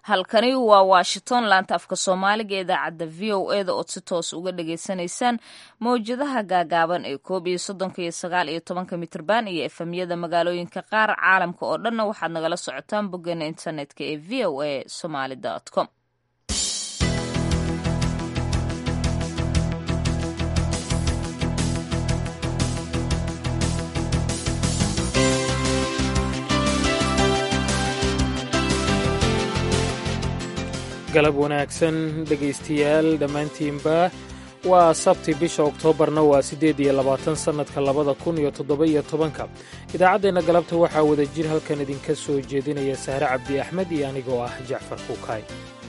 halkani waa washington laanta afka soomaaliga idaacadda v o e da ood si toos uga dhagaysanaysaan mawjadaha gaagaaban ee koob iyo soddonka iyo sagaal iyo tobanka mitrban iyo efemyada magaalooyinka qaar caalamka oo dhanna waxaad nagala socotaan boggeena internetka ee v o a somaly com galab wanaagsan dhegaystayaal dhammaantiinba waa sabti bisha oktoobarna waa siddeed iyo labaatan sannadka labada kun iyo toddoba-iyo tobanka idaacaddeenna galabta waxaa wada jir halkan idinka soo jeedinaya sahre cabdi axmed iyo anigoo ah jacfar kuukaay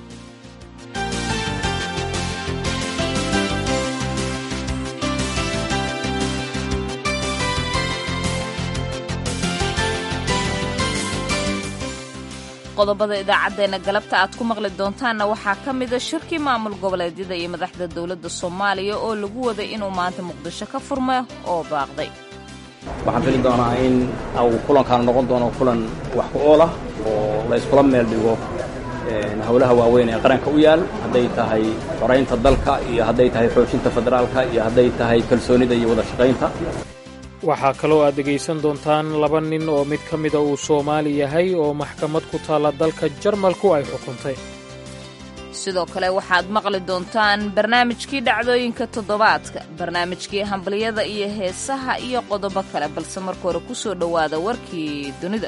qodobada idaacaddeenna galabta aad ku maqli doontaanna waxaa ka mida shirkii maamul goboleedyada iyo madaxda dowladda soomaaliya oo lagu waday inuu maanta muqdisho ka furmo oo baaqday waxaan fili doonaa in uu kulankaanu noqon doono kulan wax ku ool ah oo la yskula meel dhigo howlaha waaweyn ee qaranka u yaal hadday tahay xoraynta dalka iyo hadday tahay xoojinta federaalka iyo hadday tahay kalsoonida iyo wada shaqaynta waxaa kaloo aad dhegaysan doontaan laba nin oo mid ka mida uu soomaali yahay oo maxkamad ku taalla dalka jarmalku ay xukuntay sidoo kale waxaad maqli doontaan barnaamijkii dhacdooyinka toddobaadka barnaamijkii hambaliyada iyo heesaha iyo qodobo kale balse marka hore ku soo dhowaada warkii dunida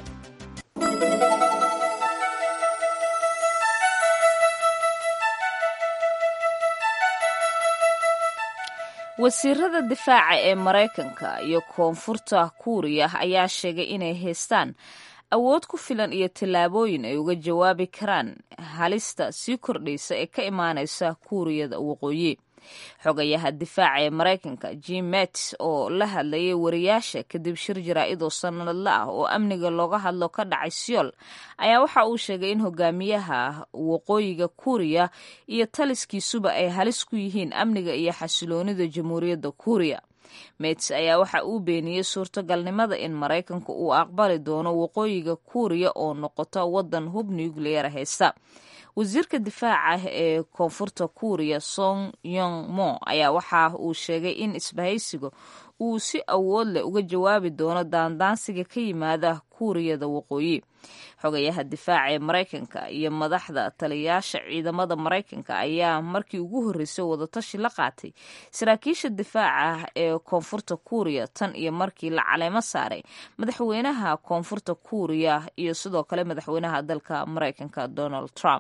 wasiirada difaaca ee maraykanka iyo koonfurta kuuriya ayaa sheegay inay haystaan awood ku filan iyo tallaabooyin ay uga jawaabi karaan halista sii kordhaysa ee ka imaanaysa kuuriyada waqooyi xogayaha difaaca ee maraykanka jim mats oo la hadlayay wariyaasha kadib shir jaraa-idoo sanadla ah oo amniga looga hadlo ka dhacay siyool ayaa waxa uu sheegay in hogaamiyaha waqooyiga kuuriya iyo taliskiisuba ay halis ku yihiin amniga iyo xasiloonida jamhuuriyadda kuuriya mets ayaa waxa uu beeniyey suurtagalnimada in maraykanka uu aqbali doono waqooyiga kuuriya oo noqota wadan hub nuclear haysta wasiirka difaaca ee koonfurta kuuriya song yong mo ayaa waxa uu sheegay in isbahaysiga uu si awood leh uga jawaabi doono daandaansiga ka yimaada kuuriyada waqooyi xogayaha difaaca ee maraykanka iyo madaxda taliyayaasha ciidamada maraykanka ayaa markii ugu horreysay wadatashi la qaatay saraakiisha difaaca ee koonfurta kuuriya tan iyo markii la caleemo saaray madaxweynaha koonfurta kuuriya iyo sidoo kale madaxweynaha dalka maraykanka donald trump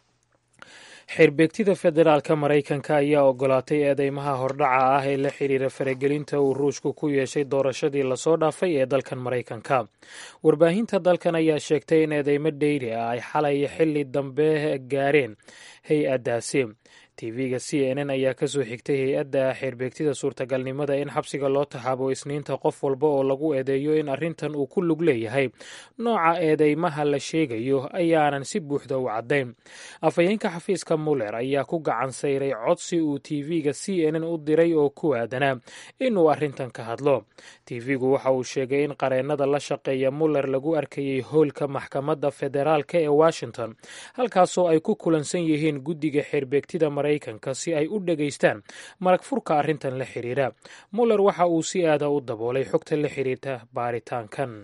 xeerbeegtida federaalka maraykanka ayaa ogolaatay eedeymaha hordhaca ah ee la xiriira faragelinta uu ruushku ku yeeshay doorashadii lasoo dhaafay ee dalkan maraykanka warbaahinta dalkan ayaa sheegtay in eedeymo dheyri ah ay xalay xilli dambe gaareen hay-addaasi tv-ga c n n ayaa kasoo xigtay hay-adda xeerbeegtida suurtagalnimada in xabsiga loo taxaabo isniinta qof walba oo lagu eedeeyo in arrintan uu ku lug leeyahay nooca eedeymaha la sheegayo ayaanan si buuxda u caddayn afhayeenka xafiiska muller ayaa ku gacan sayray codsi uu tv-ga c n n u diray oo ku aadanaa inuu arrintan ka hadlo tv-gu waxa uu sheegay in qareennada la shaqeeya muller lagu arkayay hoolka maxkamadda federaalka ee washington halkaasoo ay ku kulansan yihiin guddiga xeerbeegtida maraykanka si ay u dhegaystaan marag furka arrintan la xiriira muller waxa uu si aada u daboolay xogta la xiriirta baaritaankan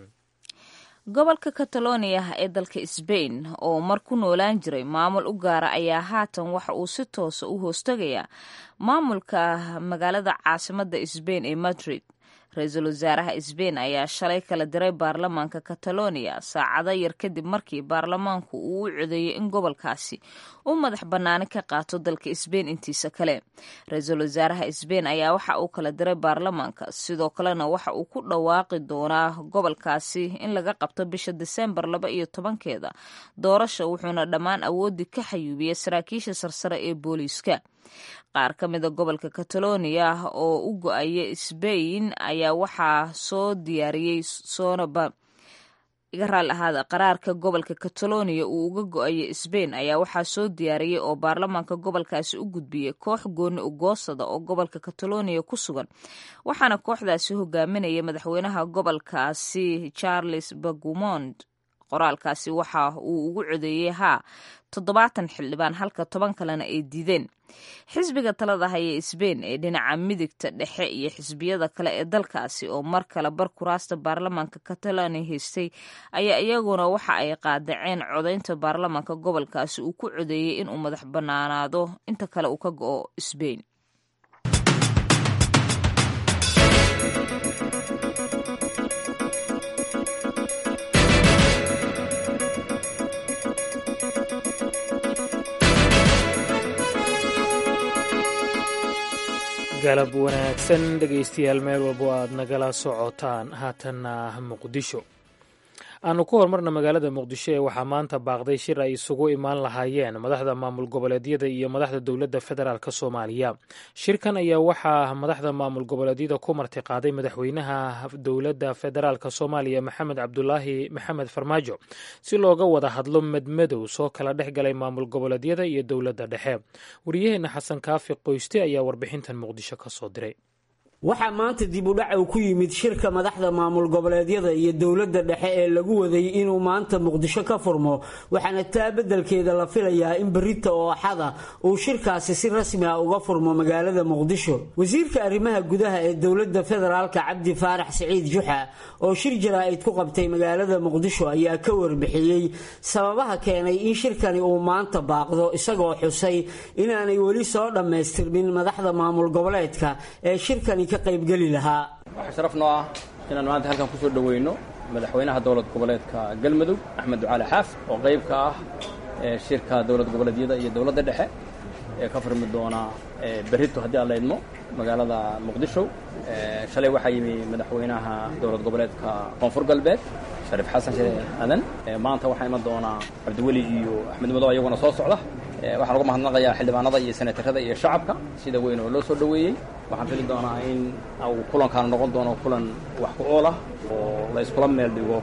gobolka kataloniya ee dalka sbain oo mar ku noolaan jiray maamul u gaara ayaa haatan waxa uu si toosa u hoostagayaa maamulka magaalada caasimadda sbain ee madrid ra-iisul wasaaraha sbain ayaa shalay kala diray baarlamaanka kataloniya saacado yar kadib markii baarlamaanku uu u codeeyey in gobolkaasi uu madax bannaani ka qaato dalka sbain intiisa kale ra-iisul wasaaraha sbain ayaa waxa uu kala diray baarlamaanka sidoo kalena waxa uu ku dhawaaqi doonaa gobolkaasi in laga qabto bisha diseembar laba iyo tobankeeda doorasha wuxuuna dhammaan awoodii ka xayuubiyey saraakiisha sarsare ee booliiska qaar ka mida gobolka kataloniya oo u go-aya sbain ayaa waxaa soo diyaariyey soonaba iga raali ahaada qaraarka gobolka kataloniya uu uga go-ayo sbain ayaa waxaa soo diyaariyey oo baarlamaanka gobolkaasi u gudbiyey koox gooni ugoosada oo gobolka kataloniya ku sugan waxaana kooxdaasi hogaaminaya madaxweynaha gobolkaasi charles bagumond qoraalkaasi waxa uu ugu codeeyey haa toddobaatan xildhibaan halka toban kalena ay diideen xisbiga talada haya sbain ee dhinaca midigta dhexe iyo xisbiyada kale ee dalkaasi oo mar kale bar kuraasta baarlamaanka catalonia haystay ayaa iyaguna waxa ay qaadaceen codaynta baarlamaanka gobolkaasi uu ku codeeyey inuu madax bannaanaado inta kale uu ka go-o sbain galab wanaagsan dhegaystayaal meel walbo aad nagala socotaan haatanna muqdisho aanu ku horumarna magaalada muqdisho ee waxaa maanta baaqday shir ay isugu imaan lahaayeen madaxda maamul goboleedyada iyo madaxda dowladda federaalk soomaaliya shirkan ayaa waxaa madaxda maamul goboleedyada ku martiqaaday madaxweynaha dowladda federaalk soomaaliya maxamed cabdulaahi maxamed farmaajo si looga wada hadlo madmadow soo kala dhex galay maamul goboleedyada iyo dowladda dhexe wariyaheenna xasan kaafi qoyste ayaa warbixintan muqdisho ka soo diray waxaa maanta dib u dhac uu ku yimid shirka madaxda maamul goboleedyada iyo dowladda dhexe ee lagu waday inuu maanta muqdisho ka furmo waxaana taa beddelkeeda la filayaa in berita oo axada uu shirkaasi si rasmi ah uga furmo magaalada muqdisho wasiirka arrimaha gudaha ee dowladda federaalka cabdi faarax siciid juxa oo shir jaraa'id ku qabtay magaalada muqdisho ayaa ka warbixiyey sababaha keenay in shirkani uu maanta baaqdo isagoo xusay inaanay weli soo dhammaystirmin madaxda maamul goboleedka ee shirkani waxaa sharaf noo ah inaan maanta halkan kusoo dhoweyno madaxweynaha dowlad goboleedka galmudug axmed ducaali xaaf oo qayb ka ah shirka dowlad goboleedyada iyo dowladda dhexe ee ka furmi doona berrito haddii aan la idmo magaalada muqdisho shalay waxaa yimi madaxweynaha dowlad goboleedka koonfur galbeed shariif xasan sheekh aadan maanta waxaa iman doonaa cabdiweli iyo axmed madow iyaguna soo socda waxaan uga mahadnaqayaa xildhibaanada iyo senatarada iyo shacabka sida weyn oo loo soo dhoweeyey waxaan fili doonaa in uu kulankaana noqon doono kulan wax ku ool ah oo la iskula meel dhigo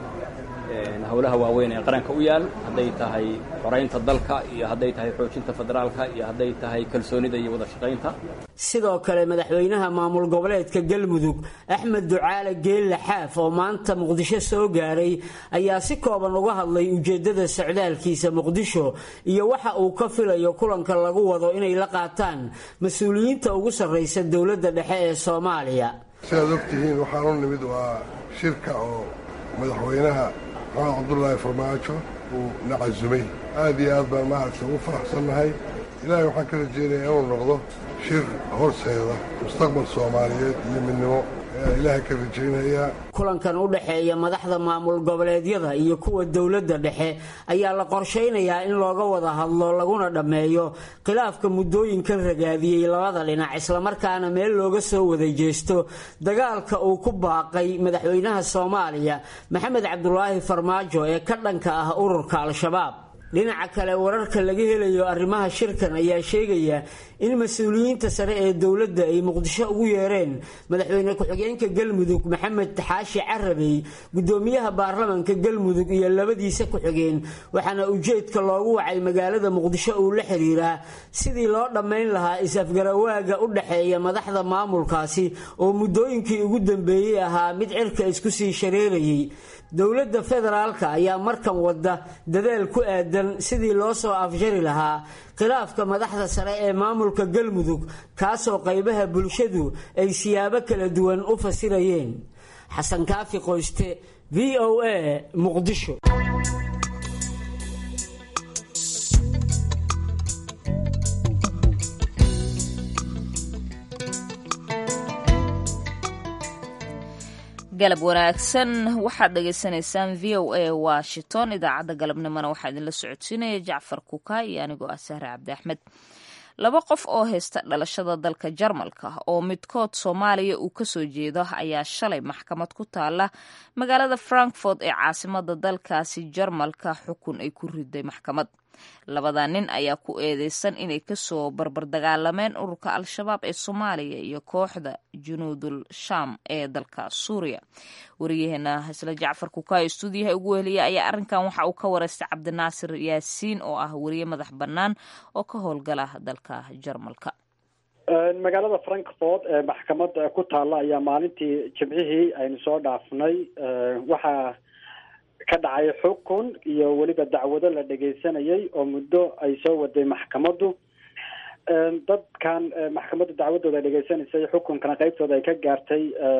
howlaha waaweyn ee qaranka u yaal hadday tahay xoraynta dalka iyo hadday tahay xoojinta federaalka iyo hadday tahay kalsoonida iyo wada shaqaynta sidoo kale madaxweynaha maamul goboleedka galmudug axmed ducaale geelle xaaf oo maanta muqdisho soo gaaray ayaa si kooban uga hadlay ujeeddada socdaalkiisa muqdisho iyo waxa uu ka filayo kulanka lagu wado inay la qaataan mas-uuliyiinta ugu sarraysa dowladda dhexe ee soomaaliya sidaad ogtihiin waxaan u nimid waa shirka oo madaxweynaha maxamed cabdulaahi farmaajo uu na casumay aad iyo aad baan maaragta ugu faraxsannahay ilaahay waxaan ka rajeynayaa inuu noqdo shir horseeda mustaqbal soomaaliyeed iyo midnimo ayaa ilaahay ka rajaynayaa kulankan u dhexeeya madaxda maamul goboleedyada iyo kuwa dowladda dhexe ayaa la qorshaynayaa in looga wada hadlo laguna dhammeeyo khilaafka muddooyinkan ragaadiyey labada dhinac islamarkaana meel looga soo wada jeesto dagaalka uu ku baaqay madaxweynaha soomaaliya maxamed cabdulaahi farmaajo ee ka dhanka ah ururka al-shabaab dhinaca kale wararka laga helayo arrimaha shirkan ayaa sheegaya in mas-uuliyiinta sare ee dowladda ay muqdisho ugu yeereen madaxweyne ku-xigeenka galmudug maxamed taxaashi carabey gudoomiyaha baarlamanka galmudug iyo labadiisa ku-xigeen waxaana ujeedka loogu wacay magaalada muqdisho uu la xiriiraa sidii loo dhammayn lahaa is-afgarawaaga u dhexeeya madaxda maamulkaasi oo muddooyinkii ugu dambeeyey ahaa mid cirka isku sii shareerayay dowladda federaalka ayaa markan wadda dadaal ku aadan sidii loo soo afjari lahaa khilaafka madaxda sare ee maamulka galmudug kaasoo qaybaha bulshadu ay siyaabo kala duwan u fasirayeen xasan kaafi qoyste v o a muqdisho galab wanaagsan waxaad dhagaysanaysaan v o a washington idaacadda galabnimona waxaa idinla socodsiinaya jacfar kuka iyo anigoo ah sahre cabdi axmed laba qof oo haysta dhalashada dalka jarmalka oo midkood soomaaliya uu kasoo jeedo ayaa shalay maxkamad ku taala magaalada frankfort ee caasimada dalkaasi jarmalka xukun ay ku riday maxkamad labada nin ayaa ku eedeysan inay kasoo barbardagaalameen ururka al-shabaab ee soomaaliya iyo kooxda junuudul sham ee dalka suuriya wariyaheena isla jacfar kukayo stuudiyaha ugu weheliya ayaa arrinkan waxa uu ka wareystay cabdinaasir yaasiin oo ah wariye madax bannaan oo ka howlgala dalka jarmalka magaalada frankfort ee maxkamada ku taalla ayaa maalintii jimcihii aynu soo dhaafnay waxaa ka dhacay xukun iyo weliba dacwado la dhegeysanayay oo muddo ay soo waday maxkamaddu dadkan maxkamadda dacwadooda dhegeysanaysay xukunkana qeybtooda ay ka gaartay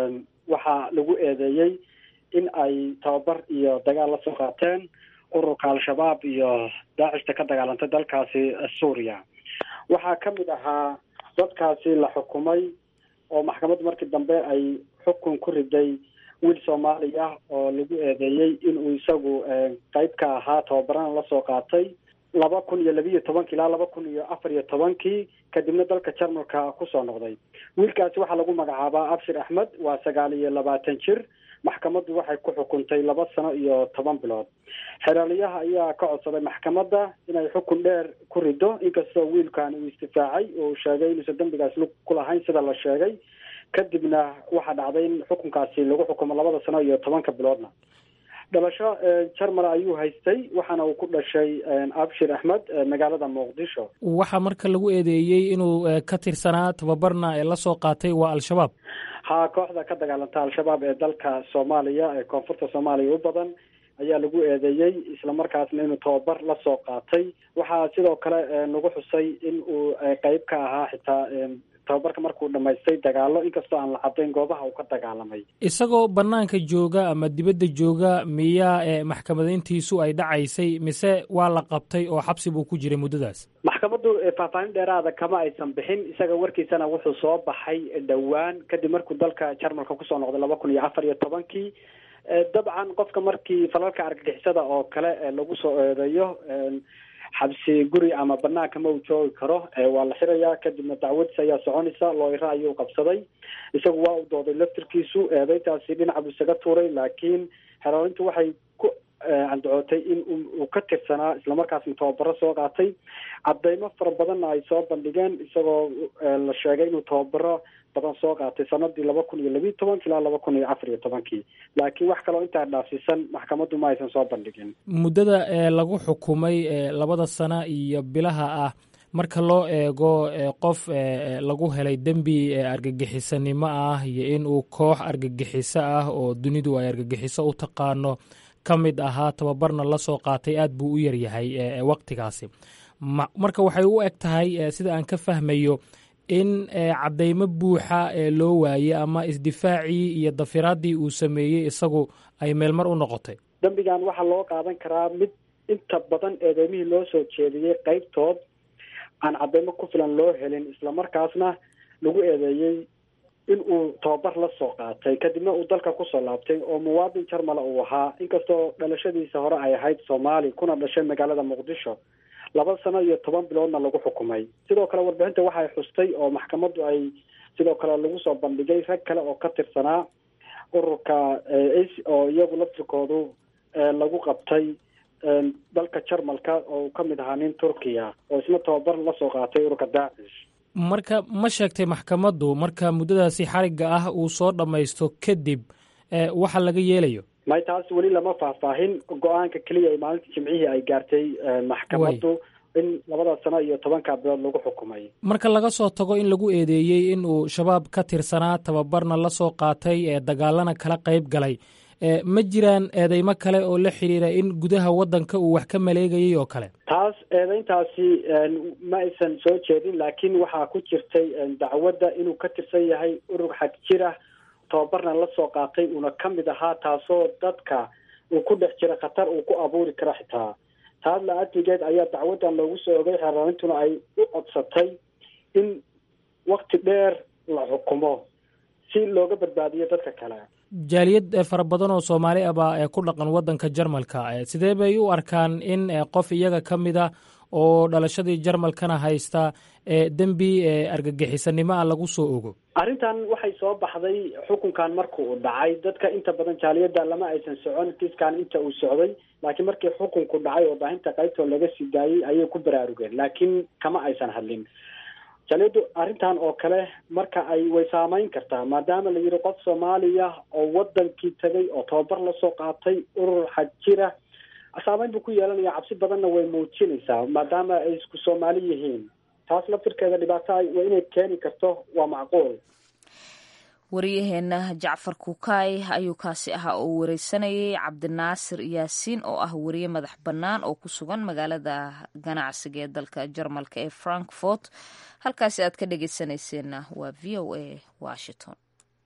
waxaa lagu eedeeyey in ay tababar iyo dagaal la soo qaateen ururka al-shabaab iyo daacishta ka dagaalantay dalkaasi suuriya waxaa ka mid ahaa dadkaasi la xukumay oo maxkamaddu markii dambe ay xukun ku riday wiil soomaali ah oo lagu eedeeyey inuu isagu qeyb ka ahaa tababarana lasoo qaatay laba kun iyo labiiyo tobankii ilaa laba kun iyo afar iyo tobankii kadibna dalka jarmalka kusoo noqday wiilkaasi waxaa lagu magacaabaa abshir axmed waa sagaal iyo labaatan jir maxkamaddu waxay ku xukuntay laba sano iyo toban bilood xeraaliyaha ayaa ka codsaday maxkamadda inay xukun dheer ku rido inkastoo wiilkan uu istifaacay oo uu sheegay inuusan dembigaas lug ku lahayn sida la sheegay kadibna waxaa dhacday in xukunkaasi lagu xukumo labada sano iyo tobanka biloodna dhalasho jarmal ayuu haystay waxaana uu ku dhashay abshir axmed magaalada muqdisho waxaa marka lagu eedeeyey inuu ka tirsanaa tababarna ee lasoo qaatay waa al-shabaab ha kooxda ka dagaalanta al-shabaab ee dalka soomaaliya ee koonfurta soomaaliya u badan ayaa lagu eedeeyey islamarkaasna inuu tababar lasoo qaatay waxaa sidoo kale lagu xusay in uu qeyb ka ahaa xitaa tababarka markuu dhamaystay dagaalo inkastoo aan la cadayn goobaha uu ka dagaalamay isagoo banaanka jooga ama dibadda jooga miyaa ee maxkamadayntiisu ay dhacaysay mise waa la qabtay oo xabsi buu ku jiray muddadaas maxkamaddu faahfaahin dheeraada kama aysan bixin isaga warkiisana wuxuu soo baxay dhowaan kadib markuu dalka jarmalka kusoo noqday laba kun iyo afar iyo tobankii dabcan qofka markii falalka argagixisada oo kale lagu soo eedeeyo xabsi guri ama banaanka ma uu joogi karo waa la xirayaa kadibna dacwadiis ayaa soconaysa looyra ayuu qabsaday isagu waa u dooday laftirkiisu eedeyntaasi dhinaca buu isaga tuuray laakiin xeroolintu waxay ku candacootay in uu ka tirsanaa islamarkaasna tababaro soo qaatay cadeymo fara badanna ay soo bandhigeen isagoo la sheegay inuu tababaro badan soo qaatay sanadii laba kun iyo labiiyo tobankii ilaa laba kun iyo afar iyo tobankii laakiin wax kaloo intaa dhaafsiisan maxkamaddu ma aysan soo bandhigin muddada ee lagu xukumay labada sano iyo bilaha ah marka loo eego qof lagu helay dembi argagixisanimo ah iyo in uu koox argagixiso ah oo dunidu ay argagixiso u taqaano ka mid ahaa tababarna la soo qaatay aad buu u yaryahay waktigaasi marka waxay u eg tahay sida aan ka fahmayo in cadeymo buuxa ee loo waayey ama isdifaacii iyo dafiraaddii uu sameeyey isagu ay meelmar u noqotay dembigan waxaa loo qaadan karaa mid inta badan eedeymihii loo soo jeediyey qeybtood aan cadeymo ku filan loo helin islamarkaasna lagu eedeeyey in uu tababar la soo qaatay kadibna uu dalka kusoo laabtay oo muwaadin jarmala uu ahaa inkastoo dhalashadiisa hore ay ahayd soomaali kuna dhashay magaalada muqdisho laba sano iyo toban biloodna lagu xukumay sidoo kale warbixinta waxay xustay oo maxkamaddu ay sidoo kale lagu soo bandhigay rag kale oo ka tirsanaa ururka oo iyagu laftirkoodu lagu qabtay dalka jarmalka oo uu ka mid ahaa nin turkiya oo isna tababar lasoo qaatay ururka daacish marka ma sheegtay maxkamaddu marka muddadaasi xarigga ah uu soo dhammaysto kadib waxa laga yeelayo may taas weli lama faahfaahin go-aanka keliya ee maalinta jimcihii ay gaartay maxkamaddu in labada sano iyo tobanka bilood lagu xukumay marka laga soo tago in lagu eedeeyey in uu shabaab ka tirsanaa tababarna la soo qaatay ee dagaalana kala qayb galay ma jiraan eedeymo kale oo la xiriira in gudaha waddanka uu wax ka maleegayay oo kale taas eedeyntaasi ma aysan soo jeedin laakiin waxaa ku jirtay dacwadda inuu ka tirsan yahay urur xag jira tababarna la soo qaatay uuna ka mid ahaa taasoo dadka uu ku dhex jira khatar uu ku abuuri karo xitaa taas la-adligeed ayaa dacwaddan loogu soo ogay xeerarintuna ay u codsatay in wakti dheer la xukumo si looga badbaadiyo dadka kale jaaliyad fara badan oo soomaali ah baa ku dhaqan waddanka jarmalka sidee bay u arkaan in qof iyaga ka mid a oo dhalashadii jarmalkana haysta dembi argagixisanimo ah lagu soo ogo arrintan waxay soo baxday xukunkan marka uu dhacay dadka inta badan jaaliyadda lama aysan socon kiiskan inta uu socday laakiin markii xukunku dhacay oo baahinta qaybtoo laga sii daayey ayay ku baraarugeen laakiin kama aysan hadlin jaaliyaddu arrintan oo kale marka ay way saameyn kartaa maadaama la yidhi qof soomaaliya oo wadankii tagay oo tababar lasoo qaatay urur xag jira saameyn buu ku yeelanaya cabsi badanna way muujinaysaa maadaama ay isku soomaali yihiin taas laftirkeeda dhibaato waa inay keeni karto waa macquul waryaheena jacfar kukaay ayuu kaasi ahaa oo wareysanayay cabdinaasir yaasiin oo ah wariye madax bannaan oo ku sugan magaalada ganacsiga ee dalka jarmalka ee frankfort halkaasi aad ka dhegeysanayseena waa v o a washington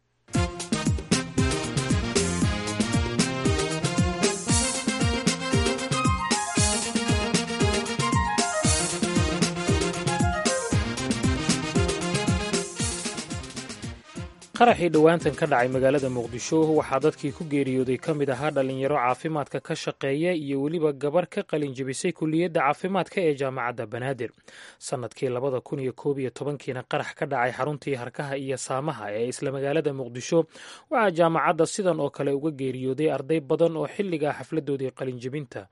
qaraxii dhowaantan ka dhacay magaalada muqdisho waxaa dadkii ku geeriyooday ka mid ahaa dhallinyaro caafimaadka ka shaqeeya iyo weliba gabar ka qalin jebisay kuliyadda caafimaadka ee jaamacadda banaadir sannadkii labada kun iyo koob iyo tobankiina qarax ka dhacay xaruntii harkaha iyo saamaha ee isla magaalada muqdisho waxaa jaamacadda sidan oo kale uga geeriyooday arday badan oo xilligaa xafladoodii qalinjebinta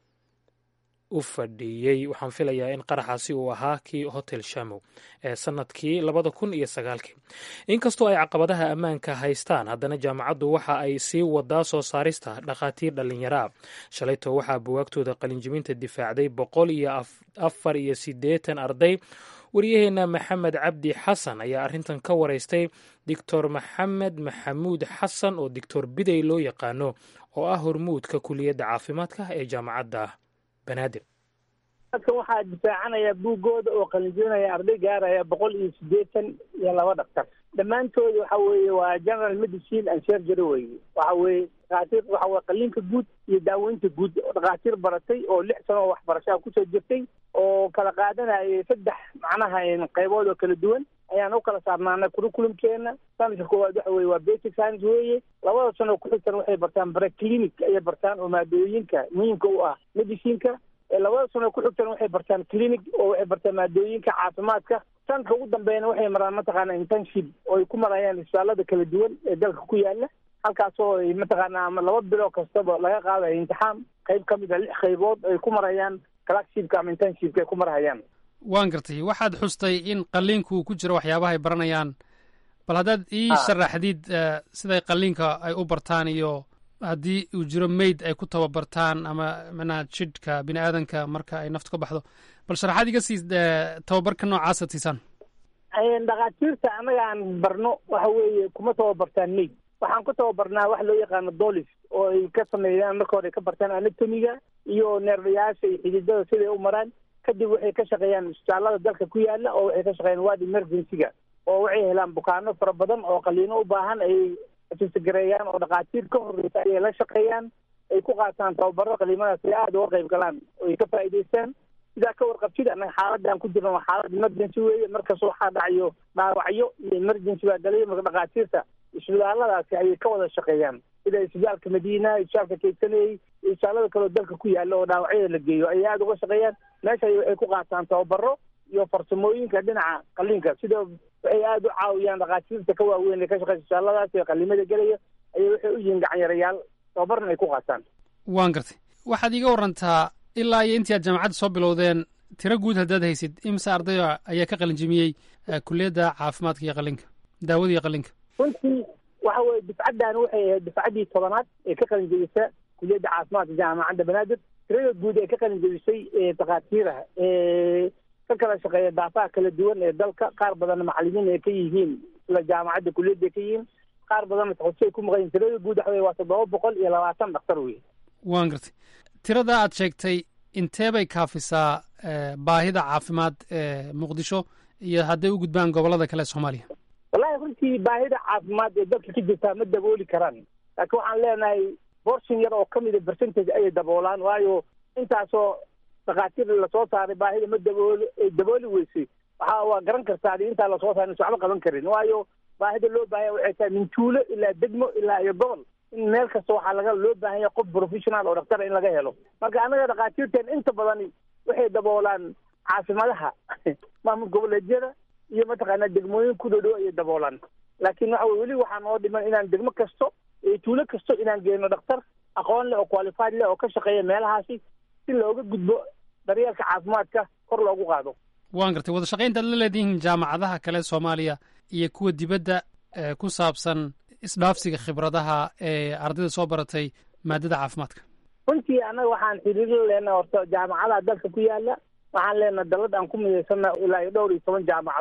u fadhiiyey waxaan filayaa in qaraxaasi uu ahaa kii hotel shamow ee sannadkii labada kun iyo sagaalkii inkastoo ay caqabadaha ammaanka haystaan haddana jaamacaddu waxa ay sii wadaa soo saarista dhakhaatiir dhallinyaraa shalayto waxaa buwaagtooda qalinjibinta difaacday boqol iyo afar iyo siddeetan arday waryaheena maxamed cabdi xasan ayaa arrintan ka waraystay doctor maxamed maxamuud xasan oo doctor bidey loo yaqaano oo ah hormuudka kuliyadda caafimaadka ee jaamacadda banaadir dadkan waxaa difaacanaya buuggooda oo qalinjinaya arday gaaraya boqol iyo siddeetan iyo laba dhaktar dhammaantood waxa weeye waa general medicine and surgery weye waxa weeye dhakhaatiir waxa weye qalinka guud iyo daaweynta guud dhakhaatiir baratay oo lix sano oo waxbarashaa kusoo jirtay oo kala qaadanayay saddex macnaha qaybood oo kala duwan ayaan u kala saarnaanay curriculumkeena sanadka koowaad waxa weye waa basic science weeye labada sano ku-xigtan waxay bartaan breclinic ayay bartaan oo maadooyinka muhiimka u ah medicinka labada sano ku-xigtan waxay bartaan clinic oo waxay bartaan maadooyinka caafimaadka sanadka ugu dambeeyana waxay maraan mataqaana internship oo ay ku marayaan isbitaalada kala duwan ee dalka ku yaala halkaasoo ay mataqaana ama laba bilo kastaba laga qaadayo imtixaan qayb ka mid a lix qaybood ay ku marayaan clerkshipka ama internshipka ay ku marhayaan waan gartay waxaad xustay in qaliinku ku jiro waxyaabaha ay baranayaan bal haddaad ii sharaxdid siday qaliinka ay u bartaan iyo haddii uu jiro mayd ay ku tababartaan ama manaha jidhka bini aadanka marka ay naftu ka baxdo bal sharaxaad iga sii tababarka noocaasa siisaan dhakhaatiirta annaga aan barno waxa weeye kuma tababartaan mayd waxaan ku tababarnaa wax loo yaqaano dolis oo ay ka sameeyaan marka hore ka bartaan anatomiga iyo neerdayaasha iyo xididada siday u maraan kadib waxay ka shaqeeyaan isbitaalada dalka ku yaala oo waxay ka shaqeeyaan ward emergency-ga oo waxay helaan bukaano fara badan oo qaliino u baahan ay gareeyaan oo dhakhaatiir ka horreysa ayay la shaqeeyaan ay ku qaataan tababaro qaliimadaas ay aada uga qayb galaan oo ay ka faa'iidaystaan sidaa ka warqabtid annaga xaaladda aan ku jirno waa xaalad emergency weeye markasta waxaa dhacayo dhaawacyo iyo emergency baa galaya marka dhakhaatiirta isbitaaladaasi ayay ka wada shaqeeyaan sida isbitaalka madiina isbitaalka kaysaney iyo isbitaalada kaleo dalka ku yaala oo dhaawacyada la geeyo ayay aada uga shaqeeyaan meesha waxay ku qaataan tababaro iyo farsamooyinka dhinaca qaliinka sida waxay aada u caawiyaan dhakhaatiirta ka waaweyn ee ka shaqeysa isbitaaladaas ee qalimada gelaya ayay waxay u yihiin gacanyarayaal tababarna ay ku qaataan waan gartay waxaad iiga warantaa ilaa iyo intii aad jaamacadda soo bilowdeen tiro guud haddaad haysid imse ardaya ayaa ka qalinjimiyey kuliyadda caafimaadka iyo qalinka daawada iyo qalinka runtii waxa weye difcaddan waxay ahayd difcaddii tobanaad ee ka qalin jebisa kuliyadda caafimaadka jaamacadda banaadir tirada guud ee ka qalin jebisay ee dhakhaatiiraha ee ka kala shaqeeya daafaha kala duwan ee dalka qaar badanna macalimiin ay ka yihiin sida jaamacadda kuliyadda ay ka yihiin qaar badanna taxusi ay ku maqayin tirada guud waxa weye waa toddoba boqol iyo labaatan dhaktar wey waan gartay tirada aad sheegtay intee bay kaafisaa baahida caafimaad ee muqdisho iyo hadday u gudbaan gobollada kale ee soomaaliya wallahi runtii baahida caafimaad ee dalka ka jirtaa ma dabooli karaan laakiin waxaan leenahay borshin yar oo ka mida percentage ayay daboolaan waayo intaasoo dhakhaatiir lasoo saaray baahida ma dabooli ay dabooli weysay waxa waa garan kartaa intaa lasoo saaray is waxba qaban karin waayo baahida loo baahanya waxay tahay min tuulo ilaa degmo ilaa iyo gobol in meel kasta waxaa laga loo baahan yahay qof professional oo dhaktara in laga helo marka annaga dhakhaatiirteen inta badani waxay daboolaan caasimadaha maamul goboleedyada iyo mataqaanaa degmooyin ku dhodhow ayay daboolaan laakiin waxa weye weli waxaa noo dhiman inaan degmo kasto iyo tuulo kasto inaan geyno dhakhtar aqoon leh oo qualified leh oo ka shaqeeya meelahaasi si looga gudbo daryeelka caafimaadka kor loogu qaado waan gartay wada shaqaynta ad la leedihiin jaamacadaha kale soomaaliya iyo kuwa dibadda ku saabsan isdhaafsiga khibradaha ee ardayda soo baratay maadada caafimaadka runtii annaga waxaan xiriiro leenaha horta jaamacadaha dalka ku yaala waxaan leenaha dalad aan ku midaysanna ilaa iyo dhowr iyo toban jaamacadood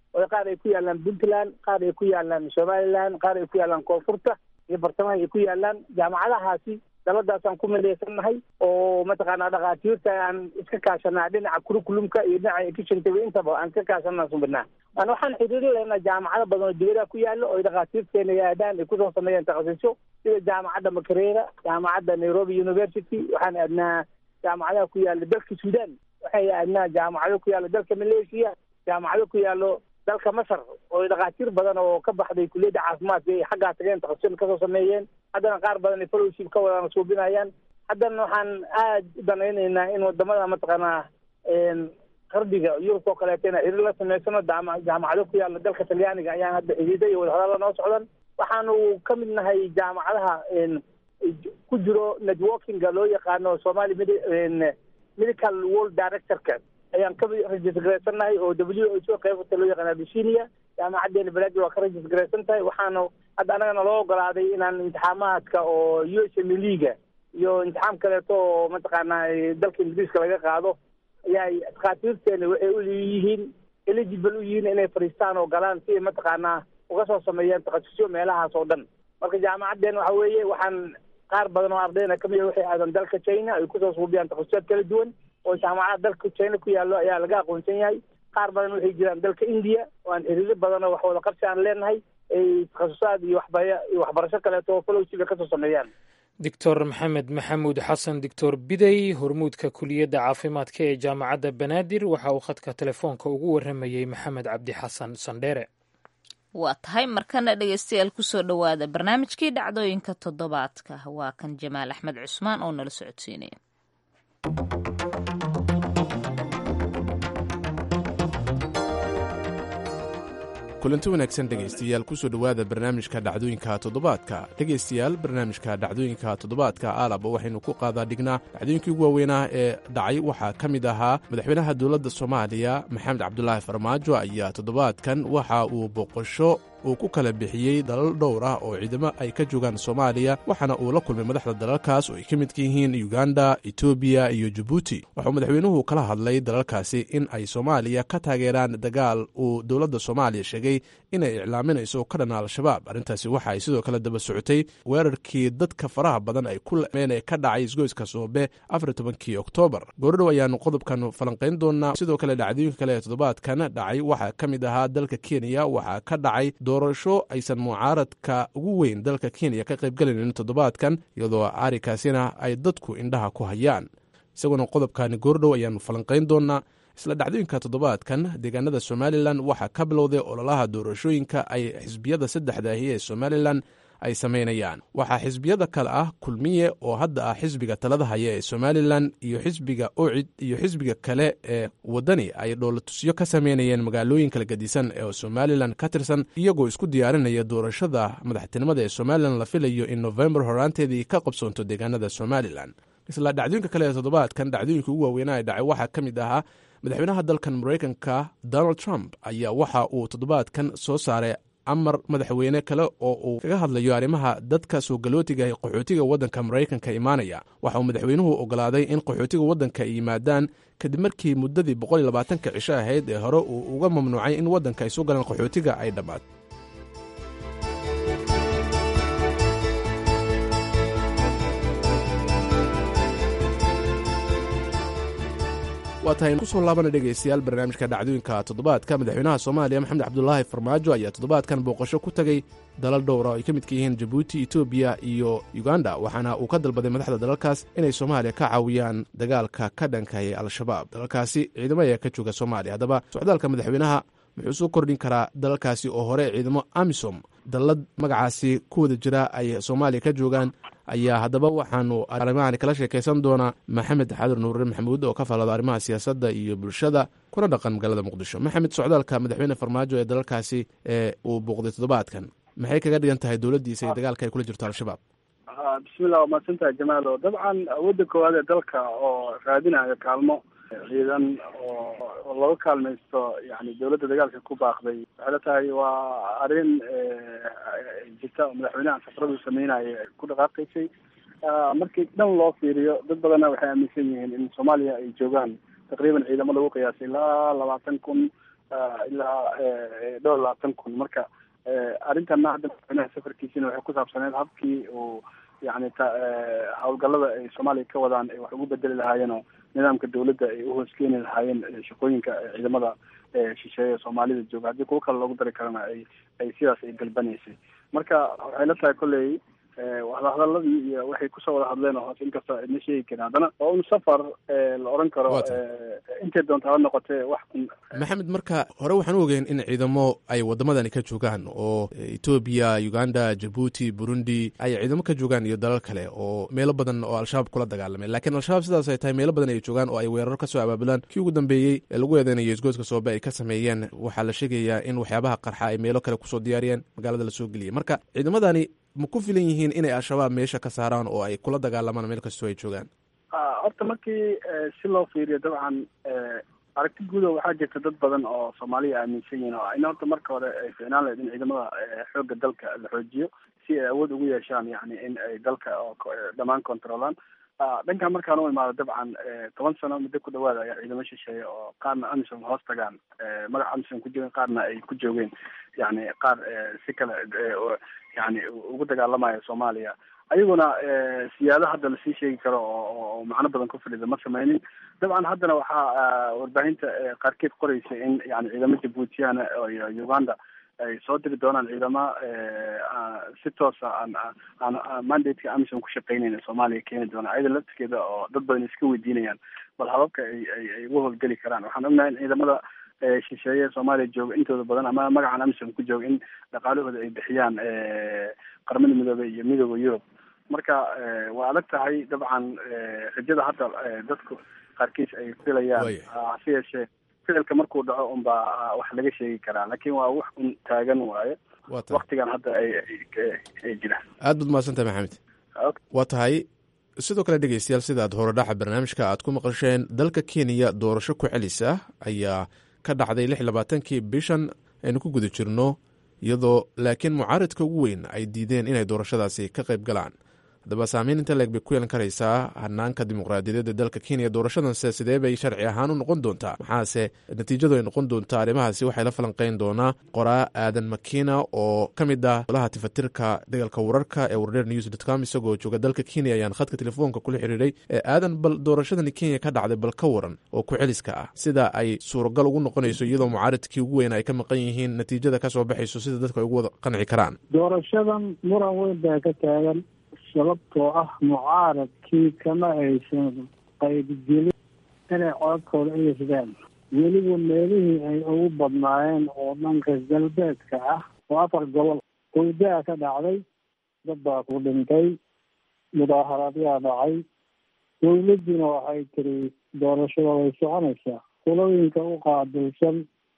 oo qaar ay ku yaalaan puntland qaar ay ku yaalaan somaliland qaar ay ku yaalaan koonfurta iyo bartamaha ay ku yaalaan jaamacadahaasi daladaasaan ku midaysannahay oo mataqaanaa dhakhaatiirta aan iska kaashanaa dhinaca curriculumka iyo dhinaca efficientyga intaba aan iska kaashanaa subinaa an waxaan xiriiri laynaa jaamacado badan oo dibadaha ku yaalo oo dhakhaatiirteena aadaan ay kusoo sameeyaan takhasusyo sida jaamacadda makerera jaamacadda nairobi university waxaan aadnaa jaamacadaha ku yaala dalka sudan waxay aadnaa jaamacado ku yaalo dalka malaysia jaamacado ku yaalo dalka masar oo dhakhaatiir badan oo ka baxday kuliyadda caafimaadka ay xaggaa tageen takhasusyo kasoo sameeyeen haddana qaar badan ay fellowship ka wadaan suubinayaan haddana waxaan aad u danaynaynaa in wadamada mataqaanaa qarbiga yurub oo kaleeto ina xiriir la samaysano jaamacado ku yaala dalka talyaaniga ayaan hadda xidhiida iyo wadahadalla noo socdan waxaanu ka mid nahay jaamacadaha ku jiro networkinga loo yaqaano somali medical world directorka ayaan ka registrgaraysannahay oo w h o qeybta loo yaqaan abisinia jaamacadeena baladi waa ka registrgaraysan tahay waxaanu hadda annagana loo ogolaaday inaan imtixaamaadka oo u s m liga iyo imtixaam kaleeto oo mataqaanaa dalka ingiriiska laga qaado ayaa dhakhaatiirteena waxay u yihiin eligible u yihiin inay fadhiistaan oo galaan si ay mataqaanaa uga soo sameeyaan takhasusyo meelahaas oo dhan marka jaamacaddeen waxa weeye waxaan qaar badan oo ardayna kamid a waxay aadan dalka china ay kusoo suubiyaan takhasusyaad kala duwan oo jaamacada dalka china ku yaallo ayaa laga aqoonsan yahay qaar badan waxay jiraan dalka india oo aan xiriiro badan oo wax wada qabsi aan leenahay ay takhasusaad iyo waxbaya iyo waxbarasho kaleeto oo fellowshipa kasoo sameeyaan doctor maxamed maxamuud xasan doctor bidey hormuudka kuliyadda caafimaadka ee jaamacadda banaadir waxa uu khadka telefoonka ugu warramayey maxamed cabdi xasan sandheere waa tahay markana dhegeystayaal kusoo dhowaada barnaamijkii dhacdooyinka toddobaadka waa kan jamaal axmed cusmaan oo nala socodsiinaya kulanti wanaagsan dhegaystayaal kusoo dhowaada barnaamijka dhacdooyinka toddobaadka dhegaystayaal barnaamijka dhacdooyinka toddobaadka aalaba waxaynu ku qaadaa dhignaa dhacdooyinkii ugu waaweynaa ee dhacay waxaa ka mid ahaa madaxweynaha dowladda soomaaliya maxamed cabdulaahi farmaajo ayaa toddobaadkan waxa uu boqosho uu ku kala bixiyey dalal dhowr ah oo ciidamo ay ka joogaan soomaaliya waxaana uu la kulmay madaxda dalalkaas oo ay ka midka yihiin uganda etoobiya iyo jabuuti waxauu madaxweynuhu kala hadlay dalalkaasi in ay soomaaliya ka taageeraan dagaal uu dowladda soomaaliya sheegay inay iclaaminayso ka dhan al-shabaab arrintaasi waxa ay sidoo kale daba socotay weerarkii dadka faraha badan ay ku lameen ee ka dhacay isgoyska soobe afar tobankii oktoobar goordhow ayaanu qodobkan falanqayn doonaa sidoo kale dhacdooyinka kale ee toddobaadkan dhacay waxaa ka mid ahaa dalka kenya waxaa ka dhacay doorasho aysan mucaaradka ugu weyn dalka kenya ka qaybgelaynin toddobaadkan iyadoo arikaasina ay dadku indhaha ku hayaan isaguna qodobkani goordhow ayaanu falanqayn doonaa isla dhacdooyinka toddobaadkan deegaanada somalilan waxaa ka bilowday ololaha doorashooyinka ay xisbiyada saddexdaahi ee somalilan ay samaynayaan waxaa xisbiyada kale ah kulmiye oo hadda ah xisbiga talada haya ee somalilan iyo xisbiga ocid iyo xisbiga kale ee waddani ay dhoolatusyo ka sameynayeen magaalooyin kala gedisan ee somalilan ka tirsan iyagoo isku diyaarinaya doorashada madaxtinimada ee somalilan la filayo in nofembar horaanteedii ka qabsoonto deegaanada somalilan isla dhacdooyinka kale ee toddobaadkan dhacdooyinka ugu waaweynaa ee dhacay waxaa ka mid ahaa madaxweynaha dalkan maraykanka donald trump ayaa waxa uu toddobaadkan soo saaray amar madaxweyne kale oo uu kaga hadlayo arrimaha dadka soo galootiga ee qaxootiga waddanka maraykanka imaanaya waxa uu madaxweynuhu ogolaaday in qaxootiga waddanka ay yimaadaan kadib markii muddadii boqol iyo labaatanka cisho ahayd ee hore uu uga mamnuucay in waddanka ay soo galaan qaxootiga ay dhammaad waa tahay kusoo laabana dhegaystayaal barnaamijka dhacdooyinka toddobaadka madaxweynaha soomaaliya maxamed cabdulaahi farmaajo ayaa toddobaadkan booqasho ku tegey dalal dhowra oo ay ka midka yihiin jabuuti etoobiya iyo uganda waxaana uu ka dalbaday madaxda dalalkaas inay soomaaliya ka caawiyaan dagaalka ka dhankayay al-shabaab dalalkaasi ciidamo ayaa ka jooga soomaaliya haddaba socdaalka madaxweynaha muxuu soo kordhin karaa dalalkaasi oo hore ciidamo amisom dallad magacaasi ku wada jira ay soomaaliya ka joogaan ayaa haddaba waxaanu arrimahan kala sheekaysan doonaa maxamed xadur nuure maxamuud oo ka faallada arrimaha siyaasadda iyo bulshada kuna dhaqan magaalada muqdisho maxamed socdaalka madaxweyne farmaajo ee dalalkaasi ee uu booqday toddobaadkan maxay kaga dhigan tahay dowladdiisa iyo dagaalka ay kula jirto al-shabaab bismillah waa mahadsantahay jamaalo dabcan awoodda koowaad ee dalka oo raadinayo kaalmo ciidan oo laga kaalmaysto yani dowladda dagaalka ku baaqday waxay la tahay waa arrin jirta oo madaxweynaha safaradu sameynaya ku dhaqaaqaysay markii dhan loo fiiriyo dad badanna waxay aaminsan yihiin in soomaaliya ay joogaan taqriiban ciidamo lagu qiyaasay ilaa labaatan kun ilaa dhowr labaatan kun marka arrintanna hadda madaxweynaha safarkiisina waxay ku saabsaneed habkii uu yani ta howlgallada ay soomaaliya ka wadaan ay wax ugu bedeli lahaayeen oo nidaamka dawladda ay uhooskeeni lahaayeen shaqooyinka ciidamada shisheeye soomaalida jooga haddii kuwo kale loogu dari karana ay ay sidaas ay galbanaysay marka waxay la tahay kolley wadahadaladii iyo waxay kusoo wada hadleen oo hoos inkastoo idna sheegi karin haddana waa un safar la oran karo intay doonta ha noqotee wax un maxamed marka hore waxaan u ogeyn in ciidamo ay wadamadani ka joogaan oo etoobiya uganda jabuuti burundi ay ciidamo ka joogaan iyo dalal kale oo meelo badan oo al-shabaab kula dagaalamay laakiin al-shabaab sidaas ay tahay meelo badan ay joogaan oo ay weeraro kasoo abaabulaan kii ugu dambeeyey ee lagu eedeynayo isgoodka soobe ay ka sameeyeen waxaa la sheegayaa in waxyaabaha qarxa ay meelo kale kusoo diyaariyeen magaalada lasoo geliyay marka ciidamadani ma ku filan yihiin inay al-shabaab meesha ka saaraan oo ay kula dagaalamaan meel kastoo ay joogaan horta markii si loo fiiriyo dabcan aragti guudo waxaa jirta dad badan oo soomaaliya aaminsan yihiin oo ina horta marka hore ay ficnaan lahayd in ciidamada xoogga dalka la xoojiyo si ay awood ugu yeeshaan yani in ay dalka dhammaan controlaan dhankan markaan u imaado dabcan toban sano muddo ku dhawaada ayaa ciidamo shisheeye oo qaarna amisom hoos tagaan magaca amisom ku joogeen qaarna ay ku joogeen yani qaar si kale yani ugu dagaalamaya soomaaliya ayaguna siyaado hadda lasii sheegi karo oo macno badan ku fadhida ma sameynin dabcan haddana waxaa warbaahinta qaarkeed qoreysa in yani ciidamo jabuutiyana iyo uganda ay soo diri doonaan ciidama si toosa aan aan mandateka amisom ku shaqeyneyn soomaaliya keeni doona ayada laftirkeeda oo dad badan iska weydiinayaan bal hababka ay ay ay uga howlgeli karaan waxaan ognahay in ciidamada shisheeye soomaaliya jooga intooda badan ama magacan amisom ku jooga in dhaqaalahooda ay bixiyaan qaramada midoobey iyo midooda yurub marka waa adag tahay dabcan rajada hadda dadku qaarkiis ay filayaan hase yeeshee ficilka markuu dhaco unbaa wax laga sheegi karaa laakiin waa wax un taagan waaye waktigan hadda ay ay jiraan aad baad mahadsantahay maxamed waa tahay sidoo kale dhegeystayaal sidaad horodhaxa barnaamijka aad ku maqasheen dalka kenya doorasho ku celis ah ayaa ka dhacday lix labaatankii bishan aynu ku guda jirno iyadoo laakiin mucaaridka ugu weyn ay diideen inay doorashadaasi ka qayb galaan haddaba saameyn inta leeg bay ku yeelan karaysaa hanaanka dimuqraadiyadeed ee dalka kenya doorashadanse sidee bay sharci ahaan u noqon doontaa maxaase natiijadu ay noqon doontaa arrimahaasi waxay la falanqeyn doonaa qoraa aadan makina oo ka mid ah golaha tifatirka dagaalka wararka ee wardheer news dot com isagoo jooga dalka kenya ayaan khadka telefoonka kula xiriiray ee aadan bal doorashadani kenya ka dhacday bal ka waran oo ku celiska ah sida ay suuragal ugu noqonayso iyadoo mucaaridkii ugu weyn ay ka maqan yihiin natiijada kasoo baxayso sida dadku ay ugu wada qanci karaan doorashadan muran weyn baa ka taagan sababtoo ah mucaaradkii kama aysan qaybgelin inay codadkooda eesadaan weliba meelihii ay ugu badnaayeen oo dhanka galbeedka ah oo afar gobol qoydaa ka dhacday dad baa ku dhintay mudaaharaadyaa dhacay dowladdiina waxay tiri doorashada way soconaysaa kulooyinka u qaabilsan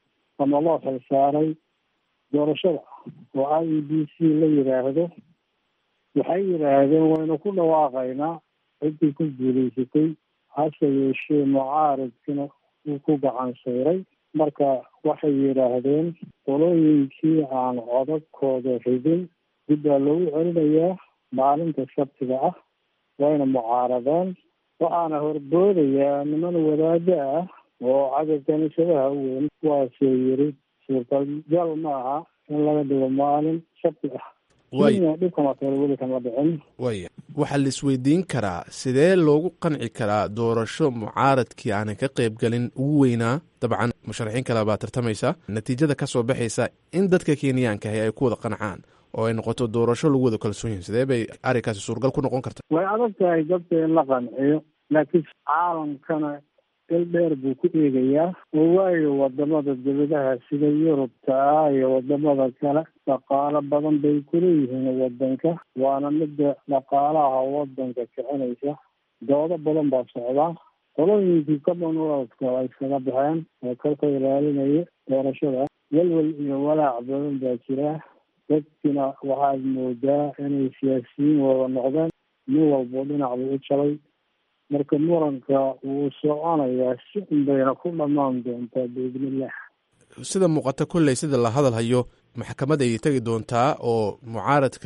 ama loo xilsaaray doorashada oo i e b c la yidhaahdo waxay yidhaahdeen waynu ku dhawaaqaynaa ciddii ku guulaysatay hase yeeshee mucaaridkina uu ku gacan sayray marka waxay yidhaahdeen qolooyinkii aan codadkooda ridin dib baa loogu celinayaa maalinta sabtiga ah wayna mucaaradeen waxaana horboodayaa niman wadaado ah oo cadad kaniisadaha u weyn kuwaasoo yiri suurtagal ma aha in laga dhigo maalin sabti ah waya waxaa la isweydiin karaa sidee loogu qanci karaa doorasho mucaaradkii aanan ka qayb galin ugu weynaa dabcan musharaxiin kale baa tartamaysa natiijada ka soo baxaysa in dadka kenyaankahi ay ku wada qancaan oo ay noqoto doorasho lagu wada kalsoon yihin sidee bay arrinkaasi suuragal ku noqon karta way adag tahay dadka in la qanciyo laakiin caalamkana il dheer buu ku eegayaa oo waayo wadamada dawladaha sida yurubta ah iyo wadamada kale dhaqaalo badan bay kuleeyihiin wadanka waana midda dhaqaalaha wadanka kicinaysa doodo badan baa socdaa qolooyinkii commonwealthka ay iskaga baxeen oo kalka ilaalinaya doorashada welwel iyo walaac badan baa jira dadkina waxaad moodaa inay siyaasiyiin wada noqdeen nin walbo dhinac buu u jabay marka muranka wuu soconayaa si un bayna ku dhammaan doontaa biidnillah sida muuqata kolley sida la hadal hayo maxkamad ayay tegi doontaa oo mucaaradka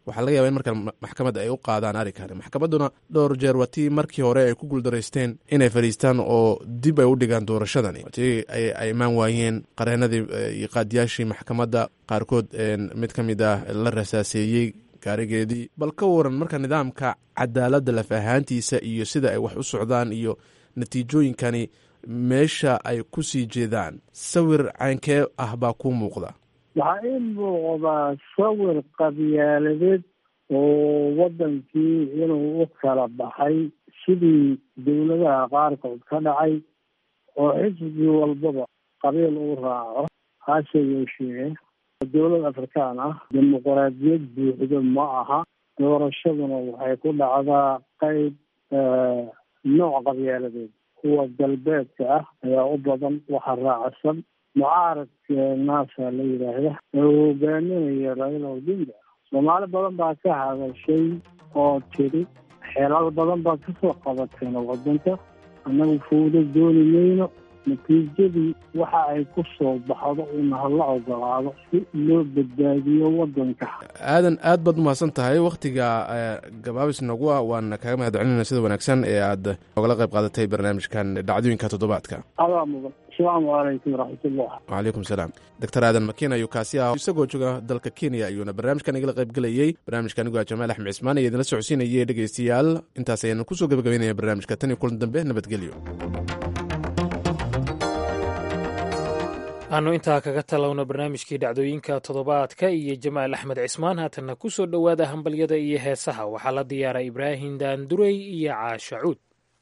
waxaa laga yaba in markan maxkamadda ay u qaadaan arrinkani maxkamadduna dhowr jeer waa tii markii hore ay ku guuldaraysteen inay fadhiistaan oo dib ay u dhigaan doorashadani tii ay imaan waayeen qareenadii iyo qaadiyaashii maxkamadda qaarkood mid ka mid ah la rasaaseeyey gaarigeedii bal ka waran marka nidaamka cadaaladda laf ahaantiisa iyo sida ay wax u socdaan iyo natiijooyinkani meesha ay ku sii jeedaan sawir caynkee ah baa kuu muuqda waxaa ii muuqdaa sawir qabyaaladeed oo waddankii inuu u kala baxay sidii dowladaha qaarkood ka dhacay oo xisbi walbaba qabiil uu raaco hase yeeshee dowlad afrikaan ah dimuqraadiyad buuxdo ma aha doorashaduna waxay ku dhacdaa qeyb nooc qabyaaladeed kuwa galbeedka ah ayaa u badan waxa raacsan mucaaradka naasa la yidhaahda oo hogaaminaya raila odinga soomaali badan baa ka hadashay oo tiri xeelal badan baa kasoo qabateen waddanka annagu fawdo dooni mayno natiijadii waxa ay ku soo baxdo in hala ogolaado si loo badbaadiyo waddanka aadan aad baad umahadsan tahay wakhtiga gabaabis nagu ah waana kaga mahad celinayna sida wanaagsan ee aad ogala qayb qaadatay barnaamijkan dhacdooyinka toddobaadka adaa mudan asalaamu calaykum waraxmatullah wacalaykum salaam doctor aadan makiin ayuu kaasi ah isagoo jooga dalka kenya ayuuna barnaamijkan igala qayb gelayey barnaamijka anigu a jamaal axmed cismaan iyo idinla socodsiinayay dhegeystayaal intaas ayaanu kusoo gabagabeynaya barnaamijka tan iyo kulan dambe nabadgelyo aanu intaa kaga talowno barnaamijkii dhacdooyinka toddobaadka iyo jamaal axmed cismaan haatanna ku soo dhowaada hambalyada iyo heesaha waxaa la diyaaray ibraahim daandurey iyo caasha cuud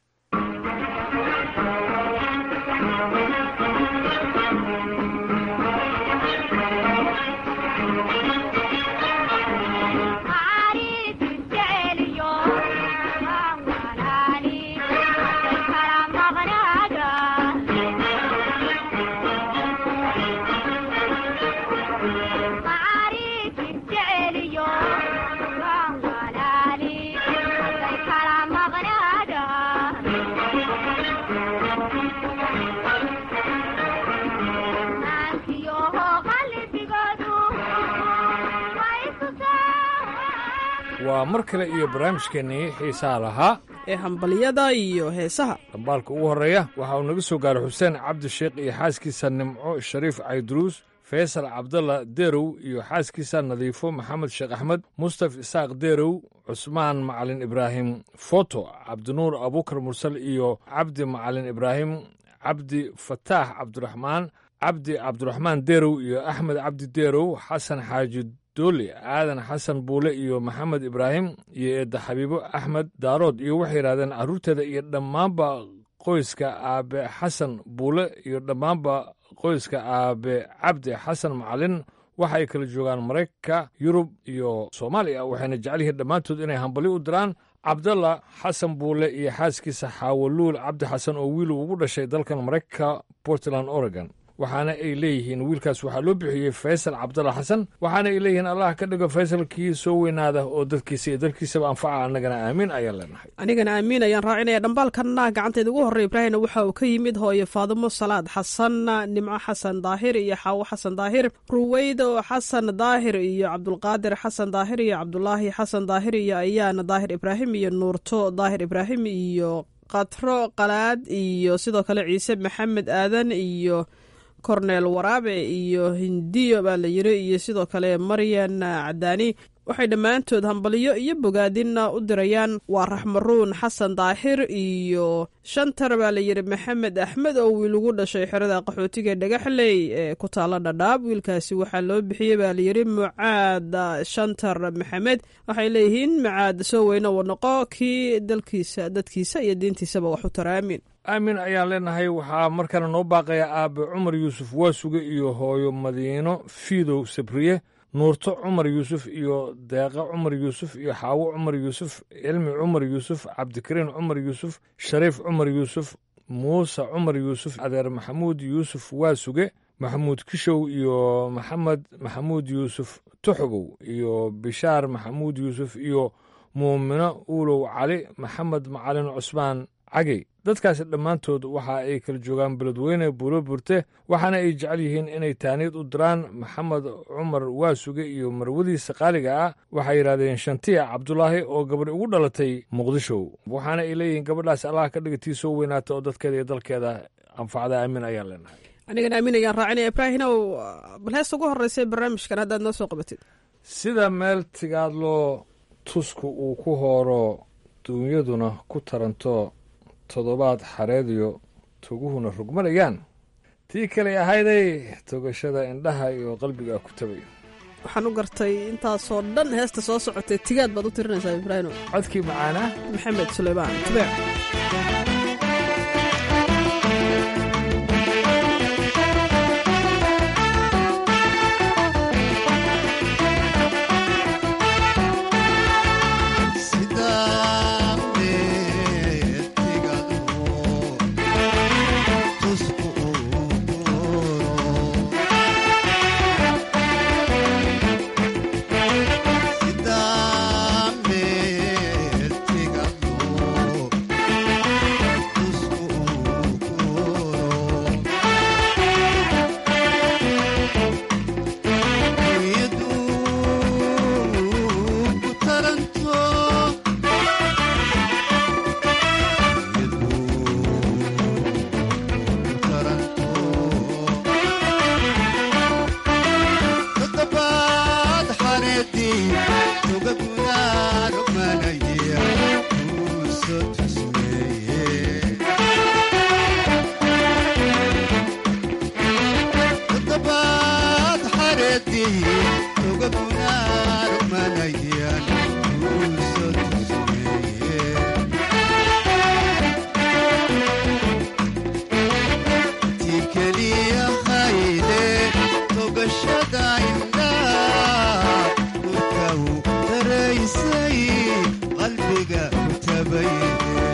waa mar kale iyo barnaamijkeennii xiisaha lahaa ee hambalyada iyo heesaha dhambaalka ugu horreeya waxa uu naga soo gaaray xuseen cabdisheekh iyo xaaskiisa nimco shariif cayduruus faysal cabdalla derow iyo xaaskiisa nadiifo maxamed sheekh axmed mustaf isaaq derow cusmaan macalin ibraahim foto cabdinuur abuukar mursal iyo cabdi macalin ibraahim cabdi fataax cabdiraxmaan cabdi cabdiraxmaan derow iyo axmed cabdi derow xasan xaaji doole aadan xasan buule iyo maxamed ibraahim iyo eedda xabiibo axmed daarood iyo waxay yidhahdeen carruurteeda iyo dhammaanba qoyska aabe xasan buule iyo dhammaanba qoyska aabe cabdi xasan macalin waxa ay kala joogaan maraykanka yurub iyo soomaaliya waxayna jecel yihiin dhammaantood inay hambali u diraan cabdalla xasan buule iyo xaaskiisa xaawaluul cabdi xasan oo wiil ugu dhashay dalkan maraykanka portland oregon waxaana ay leeyihiin wiilkaas waxaa loo bixiyey faysal cabdalla xasan waxaana ay leeyihiin allah ka dhigo faysalkii soo weynaada oo dadkiisa iyo dalkiisaba anfaca annagana aamiin ayaan leenahay anigana aamiin ayaan raacinaya dhambaalkanna gacanteeda ugu horrey ibraahimna waxa uu ka yimid hooyo faadimo salaad xasan nimco xasan daahir iyo xaawo xasan daahir ruweydo xasan daahir iyo cabdulqaadir xasan daahir iyo cabdulaahi xasan daahir iyo ayaana daahir ibraahim iyo nuurto daahir ibraahim iyo katro qalaad iyo sidoo kale ciise maxamed aadan iyo korneel waraabe iyo hindiyo baa la yiri iyo sidoo kale maryan cadaani waxay dhammaantood hambaliyo iyo bogaadinna u dirayaan waa raxmaruun xasan daahir iyo shantar baa la yidhi maxamed axmed oo wiil ugu dhashay xerada qaxootiga dhagaxley ee ku taalla dhadhaab wiilkaasi waxaa loo bixiyey baa layidhi mucaad shantar maxamed waxay leeyihiin mucaad soo weyne uu noqo kii dalkiisa dadkiisa iyo diintiisaba wax u tara aamin aamin ayaan leenahay waxaa markana noo baaqaya aabe cumar yuusuf waasuge iyo hooyo madiino fiidow sabriye nuurto cumar yuusuf iyo deeqa cumar yuusuf iyo xaawo cumar yuusuf cilmi cumar yuusuf cabdikariin cumar yuusuf shariif cumar yuusuf muuse cumar yuusuf adeer maxamuud yuusuf waasuge maxamuud kishow iyo maxamed maxamuud yuusuf tuxogow iyo bishaar maxamuud yuusuf iyo muumino uulow cali maxamed macalin cusmaan cagey dadkaasi dhammaantood waxa ay kala joogaan beledweyne buulo burte waxaana ay jecel yihiin inay taaniid u diraan maxamed cumar waasuge iyo marwadiisa qaaliga ah waxay yidhahdeen shantiya cabdulaahi oo gabadh ugu dhalatay muqdisho waxaana ay leeyihiin gabadhaas allah ka dhigatii soo weynaata oo dadkeeda iyo dalkeeda anfacda aamin ayaan leenahay anigana aamin ayaan raacinaya ibraahinow bal heesta ugu horreysay barnaamijkan haddaad noo soo qabatid sida meel tigaadloo tusku uu ku hooro duunyaduna ku taranto toddobaad xareediyo toguhuna rugmanayaan tii kaley ahayday togashada indhaha iyo qalbiga ku tabayo waxaan u gartay intaasoo dhan heesta soo socotay tigaad baad u tirinaysaa ibraahino codkii macaanaa maxamed suleymaan tubeec qalbiga ku tabay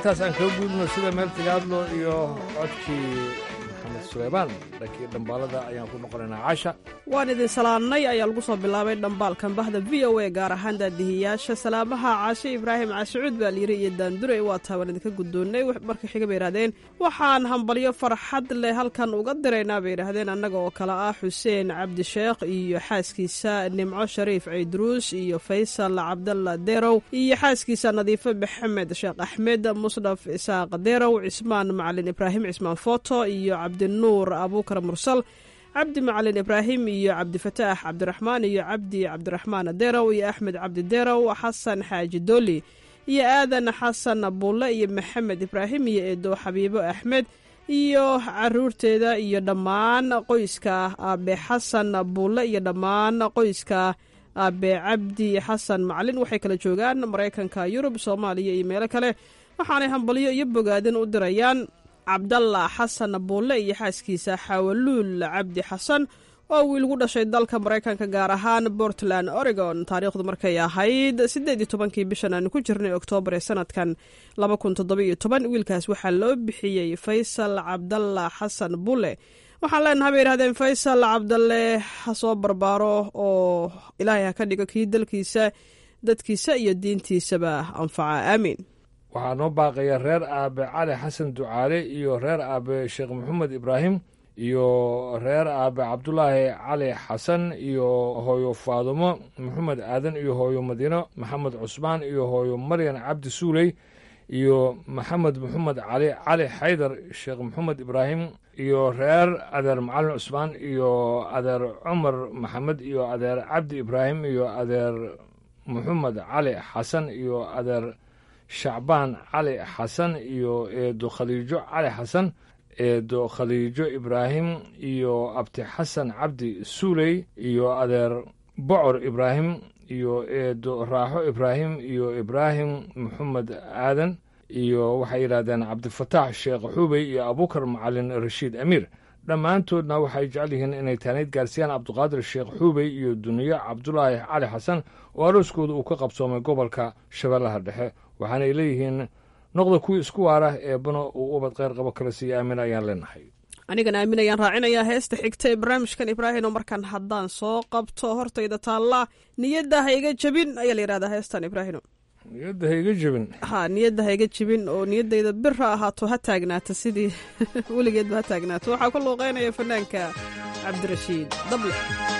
intaas aan kaga gudubno sida meel tigaadlo iyo codkii maxamed suleymaan dhankii dhambaalada ayaan ku noqonaynaa caasha waan idin salaannay ayaa lagu soo bilaabay dhambaalkan bahda v o a gaar ahaan daadihiyaasha salaamaha caashe ibraahim caashicuud baa layiri iyo daandure waa taabaan idinka guddoonnay markii xiga bay yidhahdeen waxaan hambalyo farxad leh halkan uga diraynaa bay yidhaahdeen annaga oo kale ah xuseen cabdisheekh iyo xaaskiisa nimco shariif ciidruus iyo faysal cabdalla derow iyo xaaskiisa nadiifo maxamed sheekh axmed musdhaf isaaq derow cismaan macalin ibraahim cismaan foto iyo cabdinuur abuukar mursal cabdi macalin ibraahim iyo cabdifataax cabdiraxmaan iyo cabdi cabdiraxmaan derow iyo axmed cabdi derow xasan xaaji doli iyo aadan xasan buulle iyo maxamed ibraahim iyo eedo xabiibo axmed iyo caruurteeda iyo dhammaan qoyska aabe xasan buulle iyo dhammaan qoyska aabe cabdi xasan macalin waxay kala joogaan maraykanka yurub soomaaliya iyo meelo kale waxaanay hambalyo iyo bogaadin u dirayaan cabdalla xasan buulle iyo xaaskiisa xawaluul cabdi xasan oo wiil gu dhashay dalka maraykanka gaar ahaan portland oregon taariikhdu markay ahayd siddeed iyo tobankii bishan aanu ku jirnay oktoobar ee sanadkan laba kun toddoba-iyo toban wiilkaas waxaa loo bixiyey faysal cabdalla xasan bulle waxaan leenahay bay yidhahdeen faysal cabdalle ha soo barbaaro oo ilaahay ha ka dhigo kii dalkiisa dadkiisa iyo diintiisaba anfaca aamiin waxaa noo baaqaya reer aabe cali xasan ducaale iyo reer aabe sheekh maxamed ibraahim iyo reer aabe cabdulaahi cali xasan iyo hooyo faadumo maxamed aadan iyo hooyo madiino maxamed cusmaan iyo hooyo maryan cabdi suuley iyo maxamed maxamed cali cali xaydar sheekh maxamed ibraahim iyo reer adeer macalin cusmaan iyo adeer cumar maxamed iyo adeer cabdi ibraahim iyo adeer maxamed cali xasan iyo adeer shacbaan cali xasan iyo eedo khaliijo cali xasan eedo khaliijo ibraahim iyo abti xasan cabdi suuley iyo adeer bocor ibraahim iyo eedo raaxo ibraahim iyo ibraahim maxamed aadan iyo waxay yidhahdeen cabdifataax sheekh xuubey iyo abuukar macalin rashiid amiir dhammaantoodna waxay jecel yihiin inay taanayd gaarsiiyaan cabdiqaadir sheekh xuubey iyo duniyo cabdulaahi cali xasan oo arooskooda uu ka qabsoomay gobolka shabeellaha dhexe waxaanay leeyihiin noqda kuwii isku waara eebbana uu ubad kheyr qabo kala siiya aamin ayaan leenahay anigan aamin ayaan raacinayaa heesta xigta ee barnaamijkan ibraahim oo markaan haddaan soo qabto hortayda taalla niyadda ha iga jebin ayaa la yidhahdaa heestan ibraahim niyadda ha iga jebin ha niyadda ha iga jebin oo niyaddayda bir ha ahaato ha taagnaata sidii weligeedba ha taagnaato waxaa ku luuqeynaya fanaanka cabdirashiid dable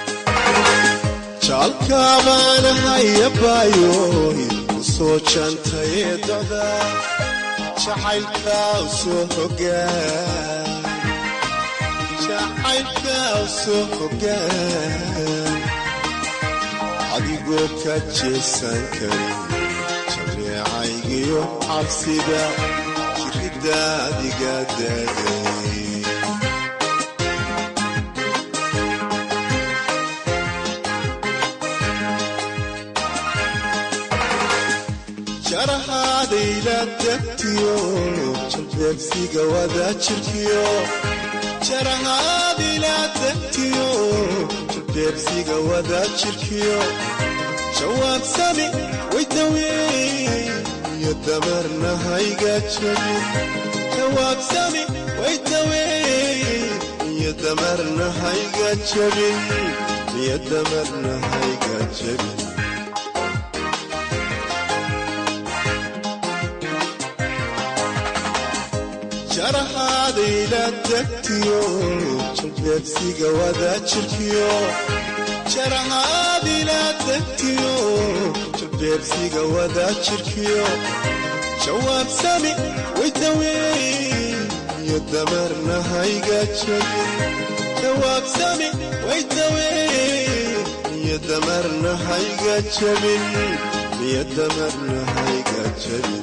jaalkaabaanahayabaayo soo jantaye doda jacaylka soo hogaan jacaylka soo hogaan adigoo ka jeesan karin jameecaygiyo cabsida jiridda adiga daagay jarahaadayla degtiyo jalbeegsiga wada jirkiyo jarahaadayla degtiyo jalbeegsiga wada jirkiyo jawaabsami waydaweey iyo damarna hayga jabin jawaabsami waydaweey iyo damarna hayga jabin iyo damarna hayga jabin jarahaadayla degtiyo jalbeegsiga wada jirkiyo jarahaadayla degtiyo jalbeegsiga wada jirkiyo jawaabsami waydaweey iyo damarna hayga jabin jawaabsami waydaweey iyo damarna hayga jabin iyo damarna hayga jabin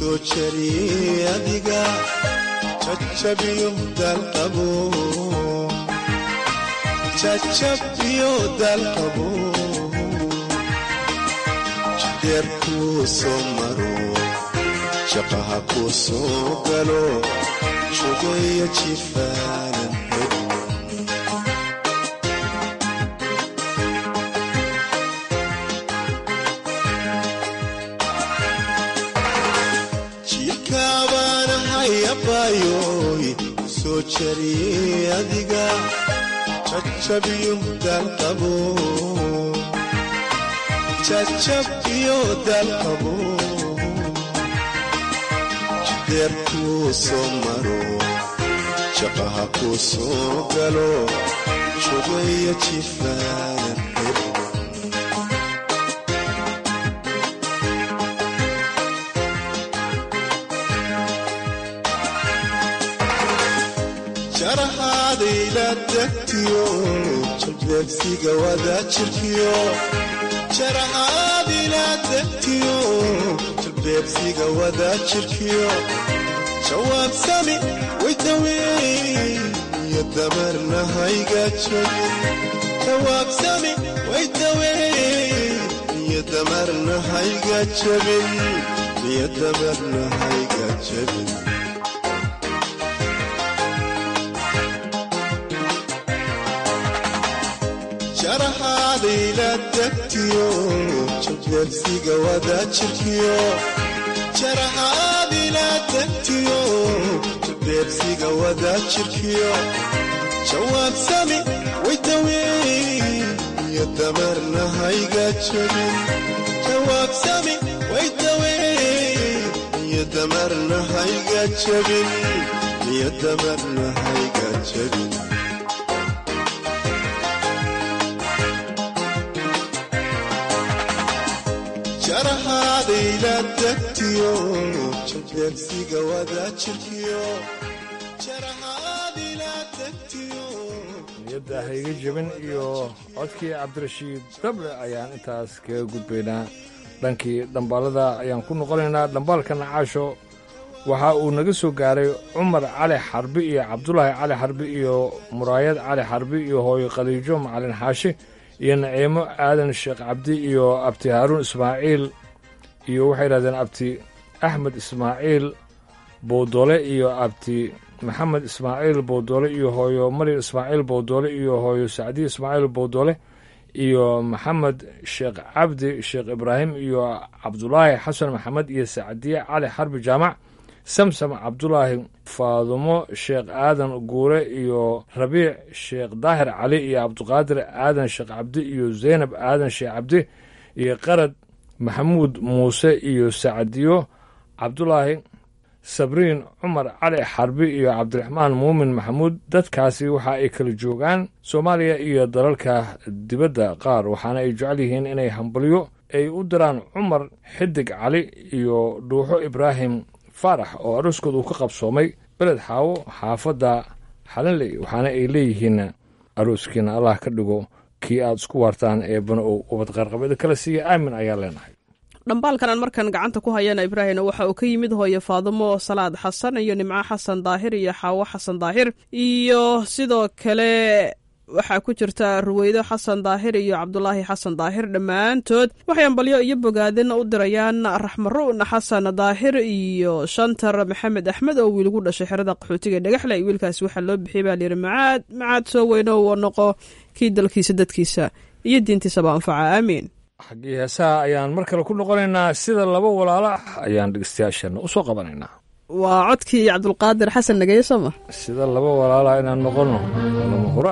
soo jariyey adiga jajabiyo dalqabo jajabiyo dalqabo jideer kuu soo maro shaqaha kuu soo galo jogayo jifaanan jiilkaabaanahayabayoy soo jariyey adiga jajabiyo dalqabo jajabiyo dalqabo jideer kuu soo maro shaqaha kuu soo galo jogayo jifaanan jarahaadayla degtiyo jalbeebsiga wadaa jirkiyo jarahaadayla degtiyo jalbeebsiga wadaa jirkiyo jawaabsami waydaweyn iyo damarna hayga jabin jawaabsami waydaweyn iyo damarna hayga jabin iyo damarna hayga jabin jarahaadayla degtiyo jalbeebsiga wadaa jirkiyo jarahaadayla degtiyo jalbeebsiga wadaa jirkiyo jawaabsami waydaweyn iyo damarna hayga jabin jawaabsami waydaweyn iyo damarna hayga jabin iyo damarna hayga jabin jarahaadayla degtiyo jalbeebsiga wadaa jirkiyo jarahaadayla degtiyo niyadda hayga jabin iyo codkii cabdirashiid dable ayaan intaas kaga gudbaynaa dhankii dhambaalada ayaan ku noqonaynaa dhambaalka nacaasho waxa uu naga soo gaaray cumar cali xarbi iyo cabdulaahi cali xarbi iyo muraayad cali xarbi iyo hooyo khadiijo macalin xaashi iyo naciimo aadan sheekh cabdi iyo abti haaruun ismaaciil iyo waxay yidhahdeen abti axmed ismaaciil bowdole iyo abti maxamed ismaaciil bowdole iyo hooyo maryam ismaaciil bowdole iyo hooyo sacdiye ismaaciil bowdole iyo maxamed sheekh cabdi sheekh ibraahim iyo cabdulaahi xasan maxamed iyo sacdiye cali xarbi jaamac samsam cabdulaahi faadumo sheekh aadan guure iyo rabiic sheekh daahir cali iyo cabdiqaadir aadan sheekh cabdi iyo zaynab aadan sheekh cabdi iyo qarad maxamuud muuse iyo sacdiyo cabdulaahi sabriin cumar cali xarbi iyo cabdiraxmaan muumin maxamuud dadkaasi waxa ay kala joogaan soomaaliya iyo dalalka dibadda qaar waxaana ay jecel yihiin inay hambalyo ay u diraan cumar xidig cali iyo dhuuxo ibraahim faarax oo arooskood uu ka qabsoomay beled xaawo xaafadda xalinley waxaana ay leeyihiin arooskiina allah ka dhigo kii aad isku waartaan ee bana ou ubad qaarqabeeda kala siiya aamin ayaa leenahay dhambaalkan aan markan gacanta ku hayana ibraahimna waxa uu ka yimid hooye faadumo salaad xasan iyo nimco xasan daahir iyo xaawo xasan daahir iyo sidoo kale waxaa ku jirta ruweydo xasan daahir iyo cabdulaahi xasan daahir dhammaantood waxay ambalyo iyo bogaadin u dirayaan raxmaruun xasan daahir iyo shantar maxamed axmed oo wiilgu dhashay xerada qaxootiga dhagaxle wiilkaasi waxaa loo bixiyay baa layidhi macaad macaad soo weyno uu noqo kii dalkiisa dadkiisa iyo diintiisaba anfaca aamiin xaggii heesaha ayaan mar kale ku noqonaynaa sida laba walaalo ah ayaan dhegeystayaasheenna u soo qabanaynaa waa codkii cabdulqaadir xasan nageeye sooma sida laba walaala inaan noqonno lama hura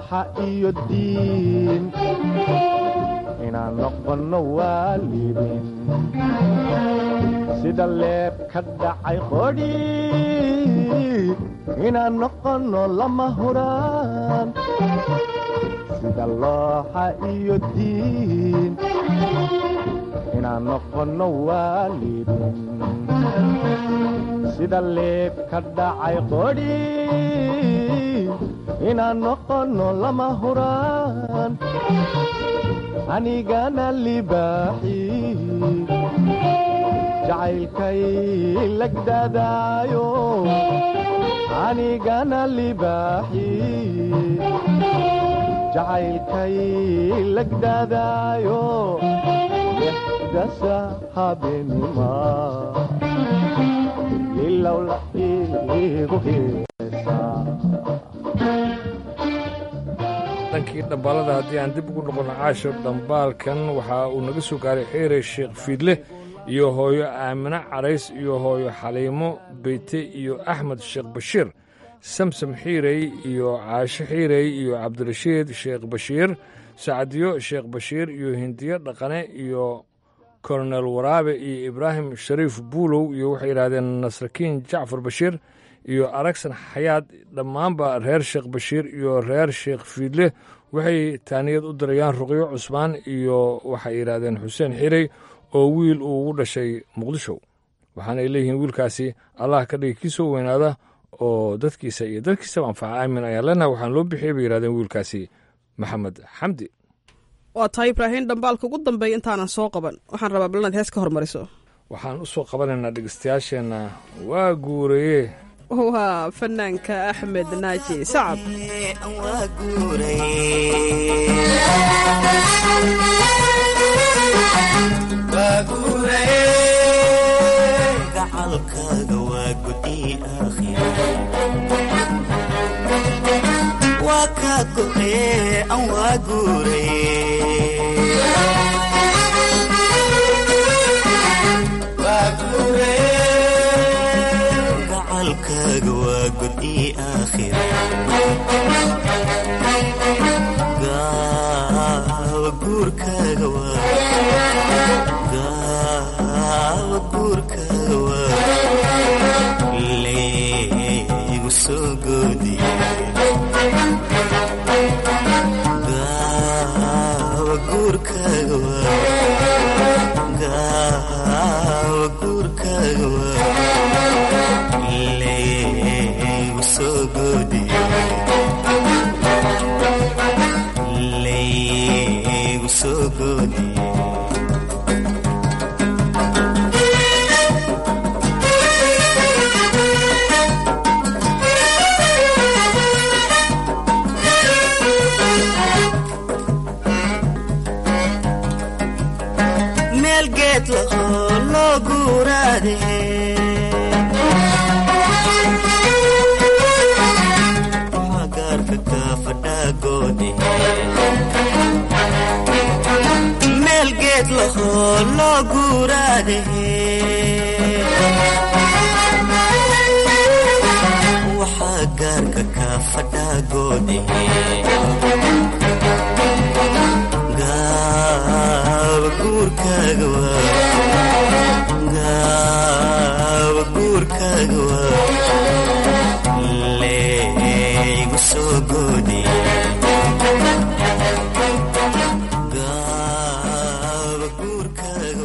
looxa iyo diin inaan noqonno waalidin sida leeb ka dhacay qodhi inaan noqonno lama huraan sida looxa iyo diin inaan noqonno waalidin sida leeb ka dhacay qodhi inaan noqonno lama huraan anigana libaaxi jacaylkay lagdadaayo anigana libaaxi jacaylkay lagdadaayo dasa habeenima ilowla igu heesaa dhankii dhambaalada haddii aan dib ugu noqono caashir dhambaalkan waxaa uu naga soo gaaray xeere sheekh fiidle iyo hooyo aamine carays iyo hooyo xaliimo beyte iyo axmed sheekh bashiir samsam xiirey iyo caasho xiirey iyo cabdirashiid sheekh bashiir sacdiyo sheekh bashiir iyo hindiyo dhaqane iyo kolonel waraabe iyo ibraahim shariif buulow iyo waxay yidhahdeen nasrakiin jacfar bashiir iyo aragsan xayaad dhammaanba reer sheekh bashiir iyo reer sheekh fiidle waxay taaniyad u dirayaan ruqyo cusmaan iyo waxay yidhaahdeen xuseen xirey oo wiil uu ugu dhashay muqdisho waxaanay leeyihiin wiilkaasi allah ka dhigi kii soo weynaada oo dadkiisa iyo dadkiisaba anfaca aamin ayaan leenahay waxaan loo bixiyay bay yidhahdeen wiilkaasi maxamed xamdi waa tahay ibraahiim dhambaalka ugu dambeeya intaanan soo qaban waxaan rabaa bal inaad hees ka hormariso waxaan u soo qabanaynaa dhegeystayaasheenna waa guuraye waa fanaanka axmed naaji sacab gacalkaaga waa gudi waa kaa go'ee an waa guuray gacalkaaga waa gudi aakhira gaawa guurkaaga waa gaawa guurkaaga waa leegu soo goodiye gaawa guurkaaga waa gaawa guurkaaga waa leegu soo goodiye leegu soo goodiye meel geed lahoo loo guuraade waxaa gaarka kaa fadhaagoode meel geed lahoo loo guuraade waxaa gaarka kaa fadhaagoode gaawa guurkaaga waa gaawa guurkaaga waa leegu soo goodiye gaawa guurkaaga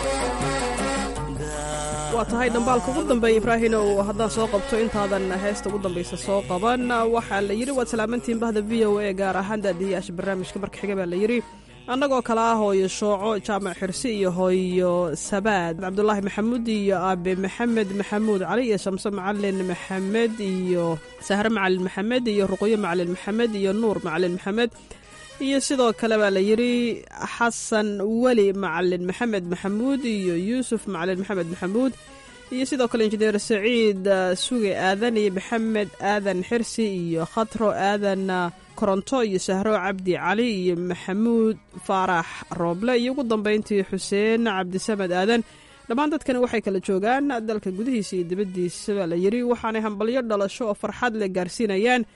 waa tahay dhambaalka ugu dambeeya ibraahinow haddaan soo qabto intaadan heesta ugu dambaysa soo qaban waxaa la yidhi waad salaamantiin bahda v o a gaar ahaan daadiyayaasha barnaamijka marka xiga baa la yidhi annagoo kale ah hooyo shooco jaamac xirsi iyo hooyo sabaad cabdulaahi maxamuud iyo aabe maxamed maxamuud cali iyo shamse macalin maxamed iyo sahre macalin maxamed iyo ruqyo macalin maxamed iyo nuur macalin maxamed iyo sidoo kale baa la yidhi xasan weli macalin maxamed maxamuud iyo yuusuf macalin maxamed maxamuud iyo sidoo kale injineer saciid suge aadan iyo maxamed aadan xirsi iyo khatro aadan koronto iyo sahro cabdi cali iyo maxamuud faarax rooble iyo ugu dambeyntii xuseen cabdisamed aadan dhammaan dadkani waxay kala joogaan dalka gudihiisa iyo dibaddiisa baa la yidhi waxaanay hambalyo dhalasho oo farxad leh gaarsiinayaan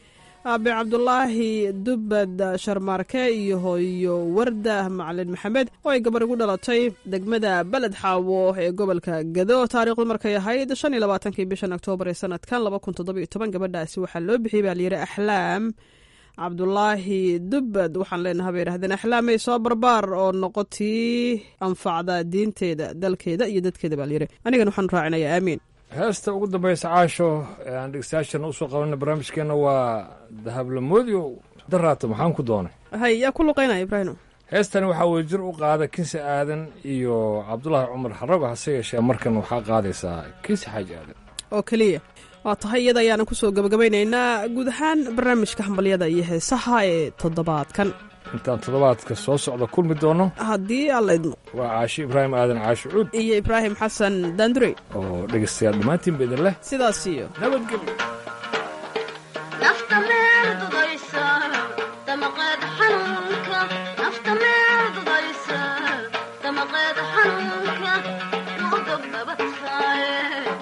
aabe cabdulaahi dubbad sharmaarke iyo hooyo warda macalin maxamed oo ay gabar igu dhalatay degmada beled xaawo ee gobolka gado taariikhdu markay ahayd shan iyo labaatankii bishan oktoobar ee sanadkan laba kun toddobiyo toban gabadhaasi waxaa loo bixiyey baa layidhi axlaam cabdulaahi dubbad waxaan leenaha bay yidhahdeen axlaamay soo barbaar oo noqotii anfacda diinteeda dalkeeda iyo dadkeeda baa layidhi anigana waxaan raacinayaa aamiin heesta ugu dambaysa caasho ee aan dhegeystayaashana usoo qabanay barnaamijkeena waa dahablamoodiyo daraato maxaan ku doonay hay yaa ku luqaynaya ibraahimo heestani waxaa weye jir u qaada kinsi aadan iyo cabdulaahi cumar xarago hase yeeshee markan waxaa qaadaysaa kinsi xaaji aadan oo keliya waa tahay iyada ayaana kusoo gabagabaynaynaa guud ahaan barnaamijka hambalyada iyo heesaha ee toddobaadkan intaan toddobaadka soo socda kulmi doono haddii alla idmo waa caashi ibraahim aadan caashi cuud iyo ibraahim xasan daandurey oo dhegaystayaal dhammaantiin ba idin leh sidaas iyo nabadgelyo nafta meel dudaysa damaqeed xanuunka nafta meel dudaysa damaqeed xanuunka wuu dogdhabataaye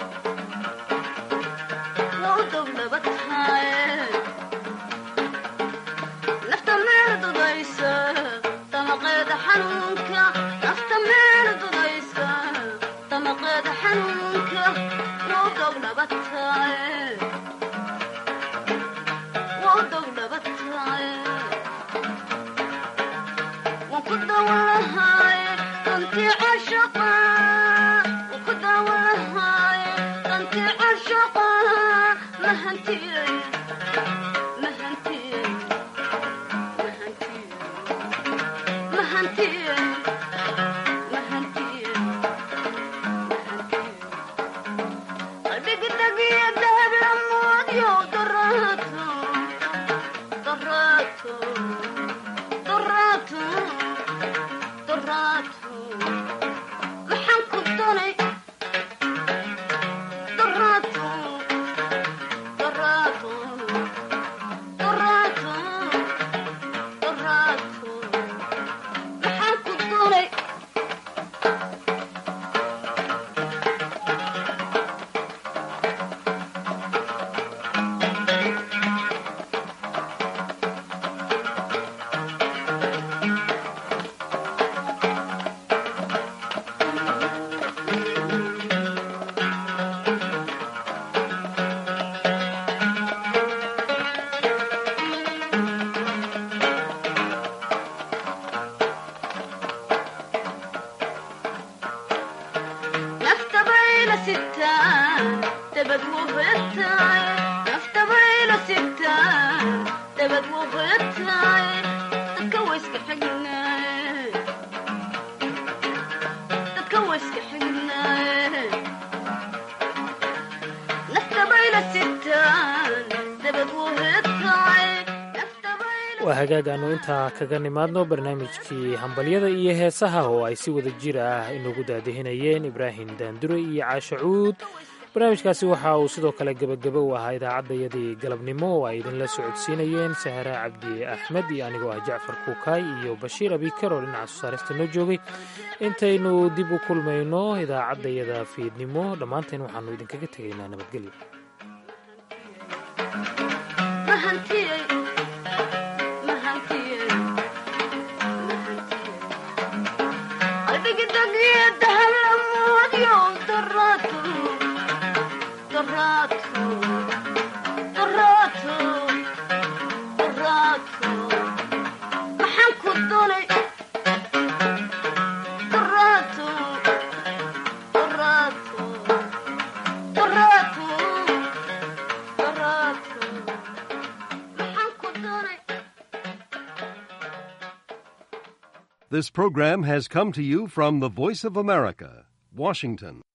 wuu dogdhabataaye nafta meel dudaysa damaqeed xanuunka nafta meel dudaysa damaqeed xanuunka wuu dogdhabataaye waa hagaag aanu intaa kaga nimaadno barnaamijkii hambalyada iyo heesaha oo ay si wada jir ah inagu daadihinayeen ibraahim daandure iyo caasho cuud barnaamijkaasi waxa uu sidoo kale gebagabo u ahaa idaacaddayadii galabnimo oo ay idinla socodsiinayeen sahra cabdi axmed iyo anigoo ah jacfar kuukaay iyo bashiir abikar oo dhinaca soosaarista noo joogay intaynu dib u kulmayno idaacaddayada fiidnimo dhammaanteen waxaanu idinkaga tegaynaa nabadgelyo This program has come to you from the Voice of America, Washington.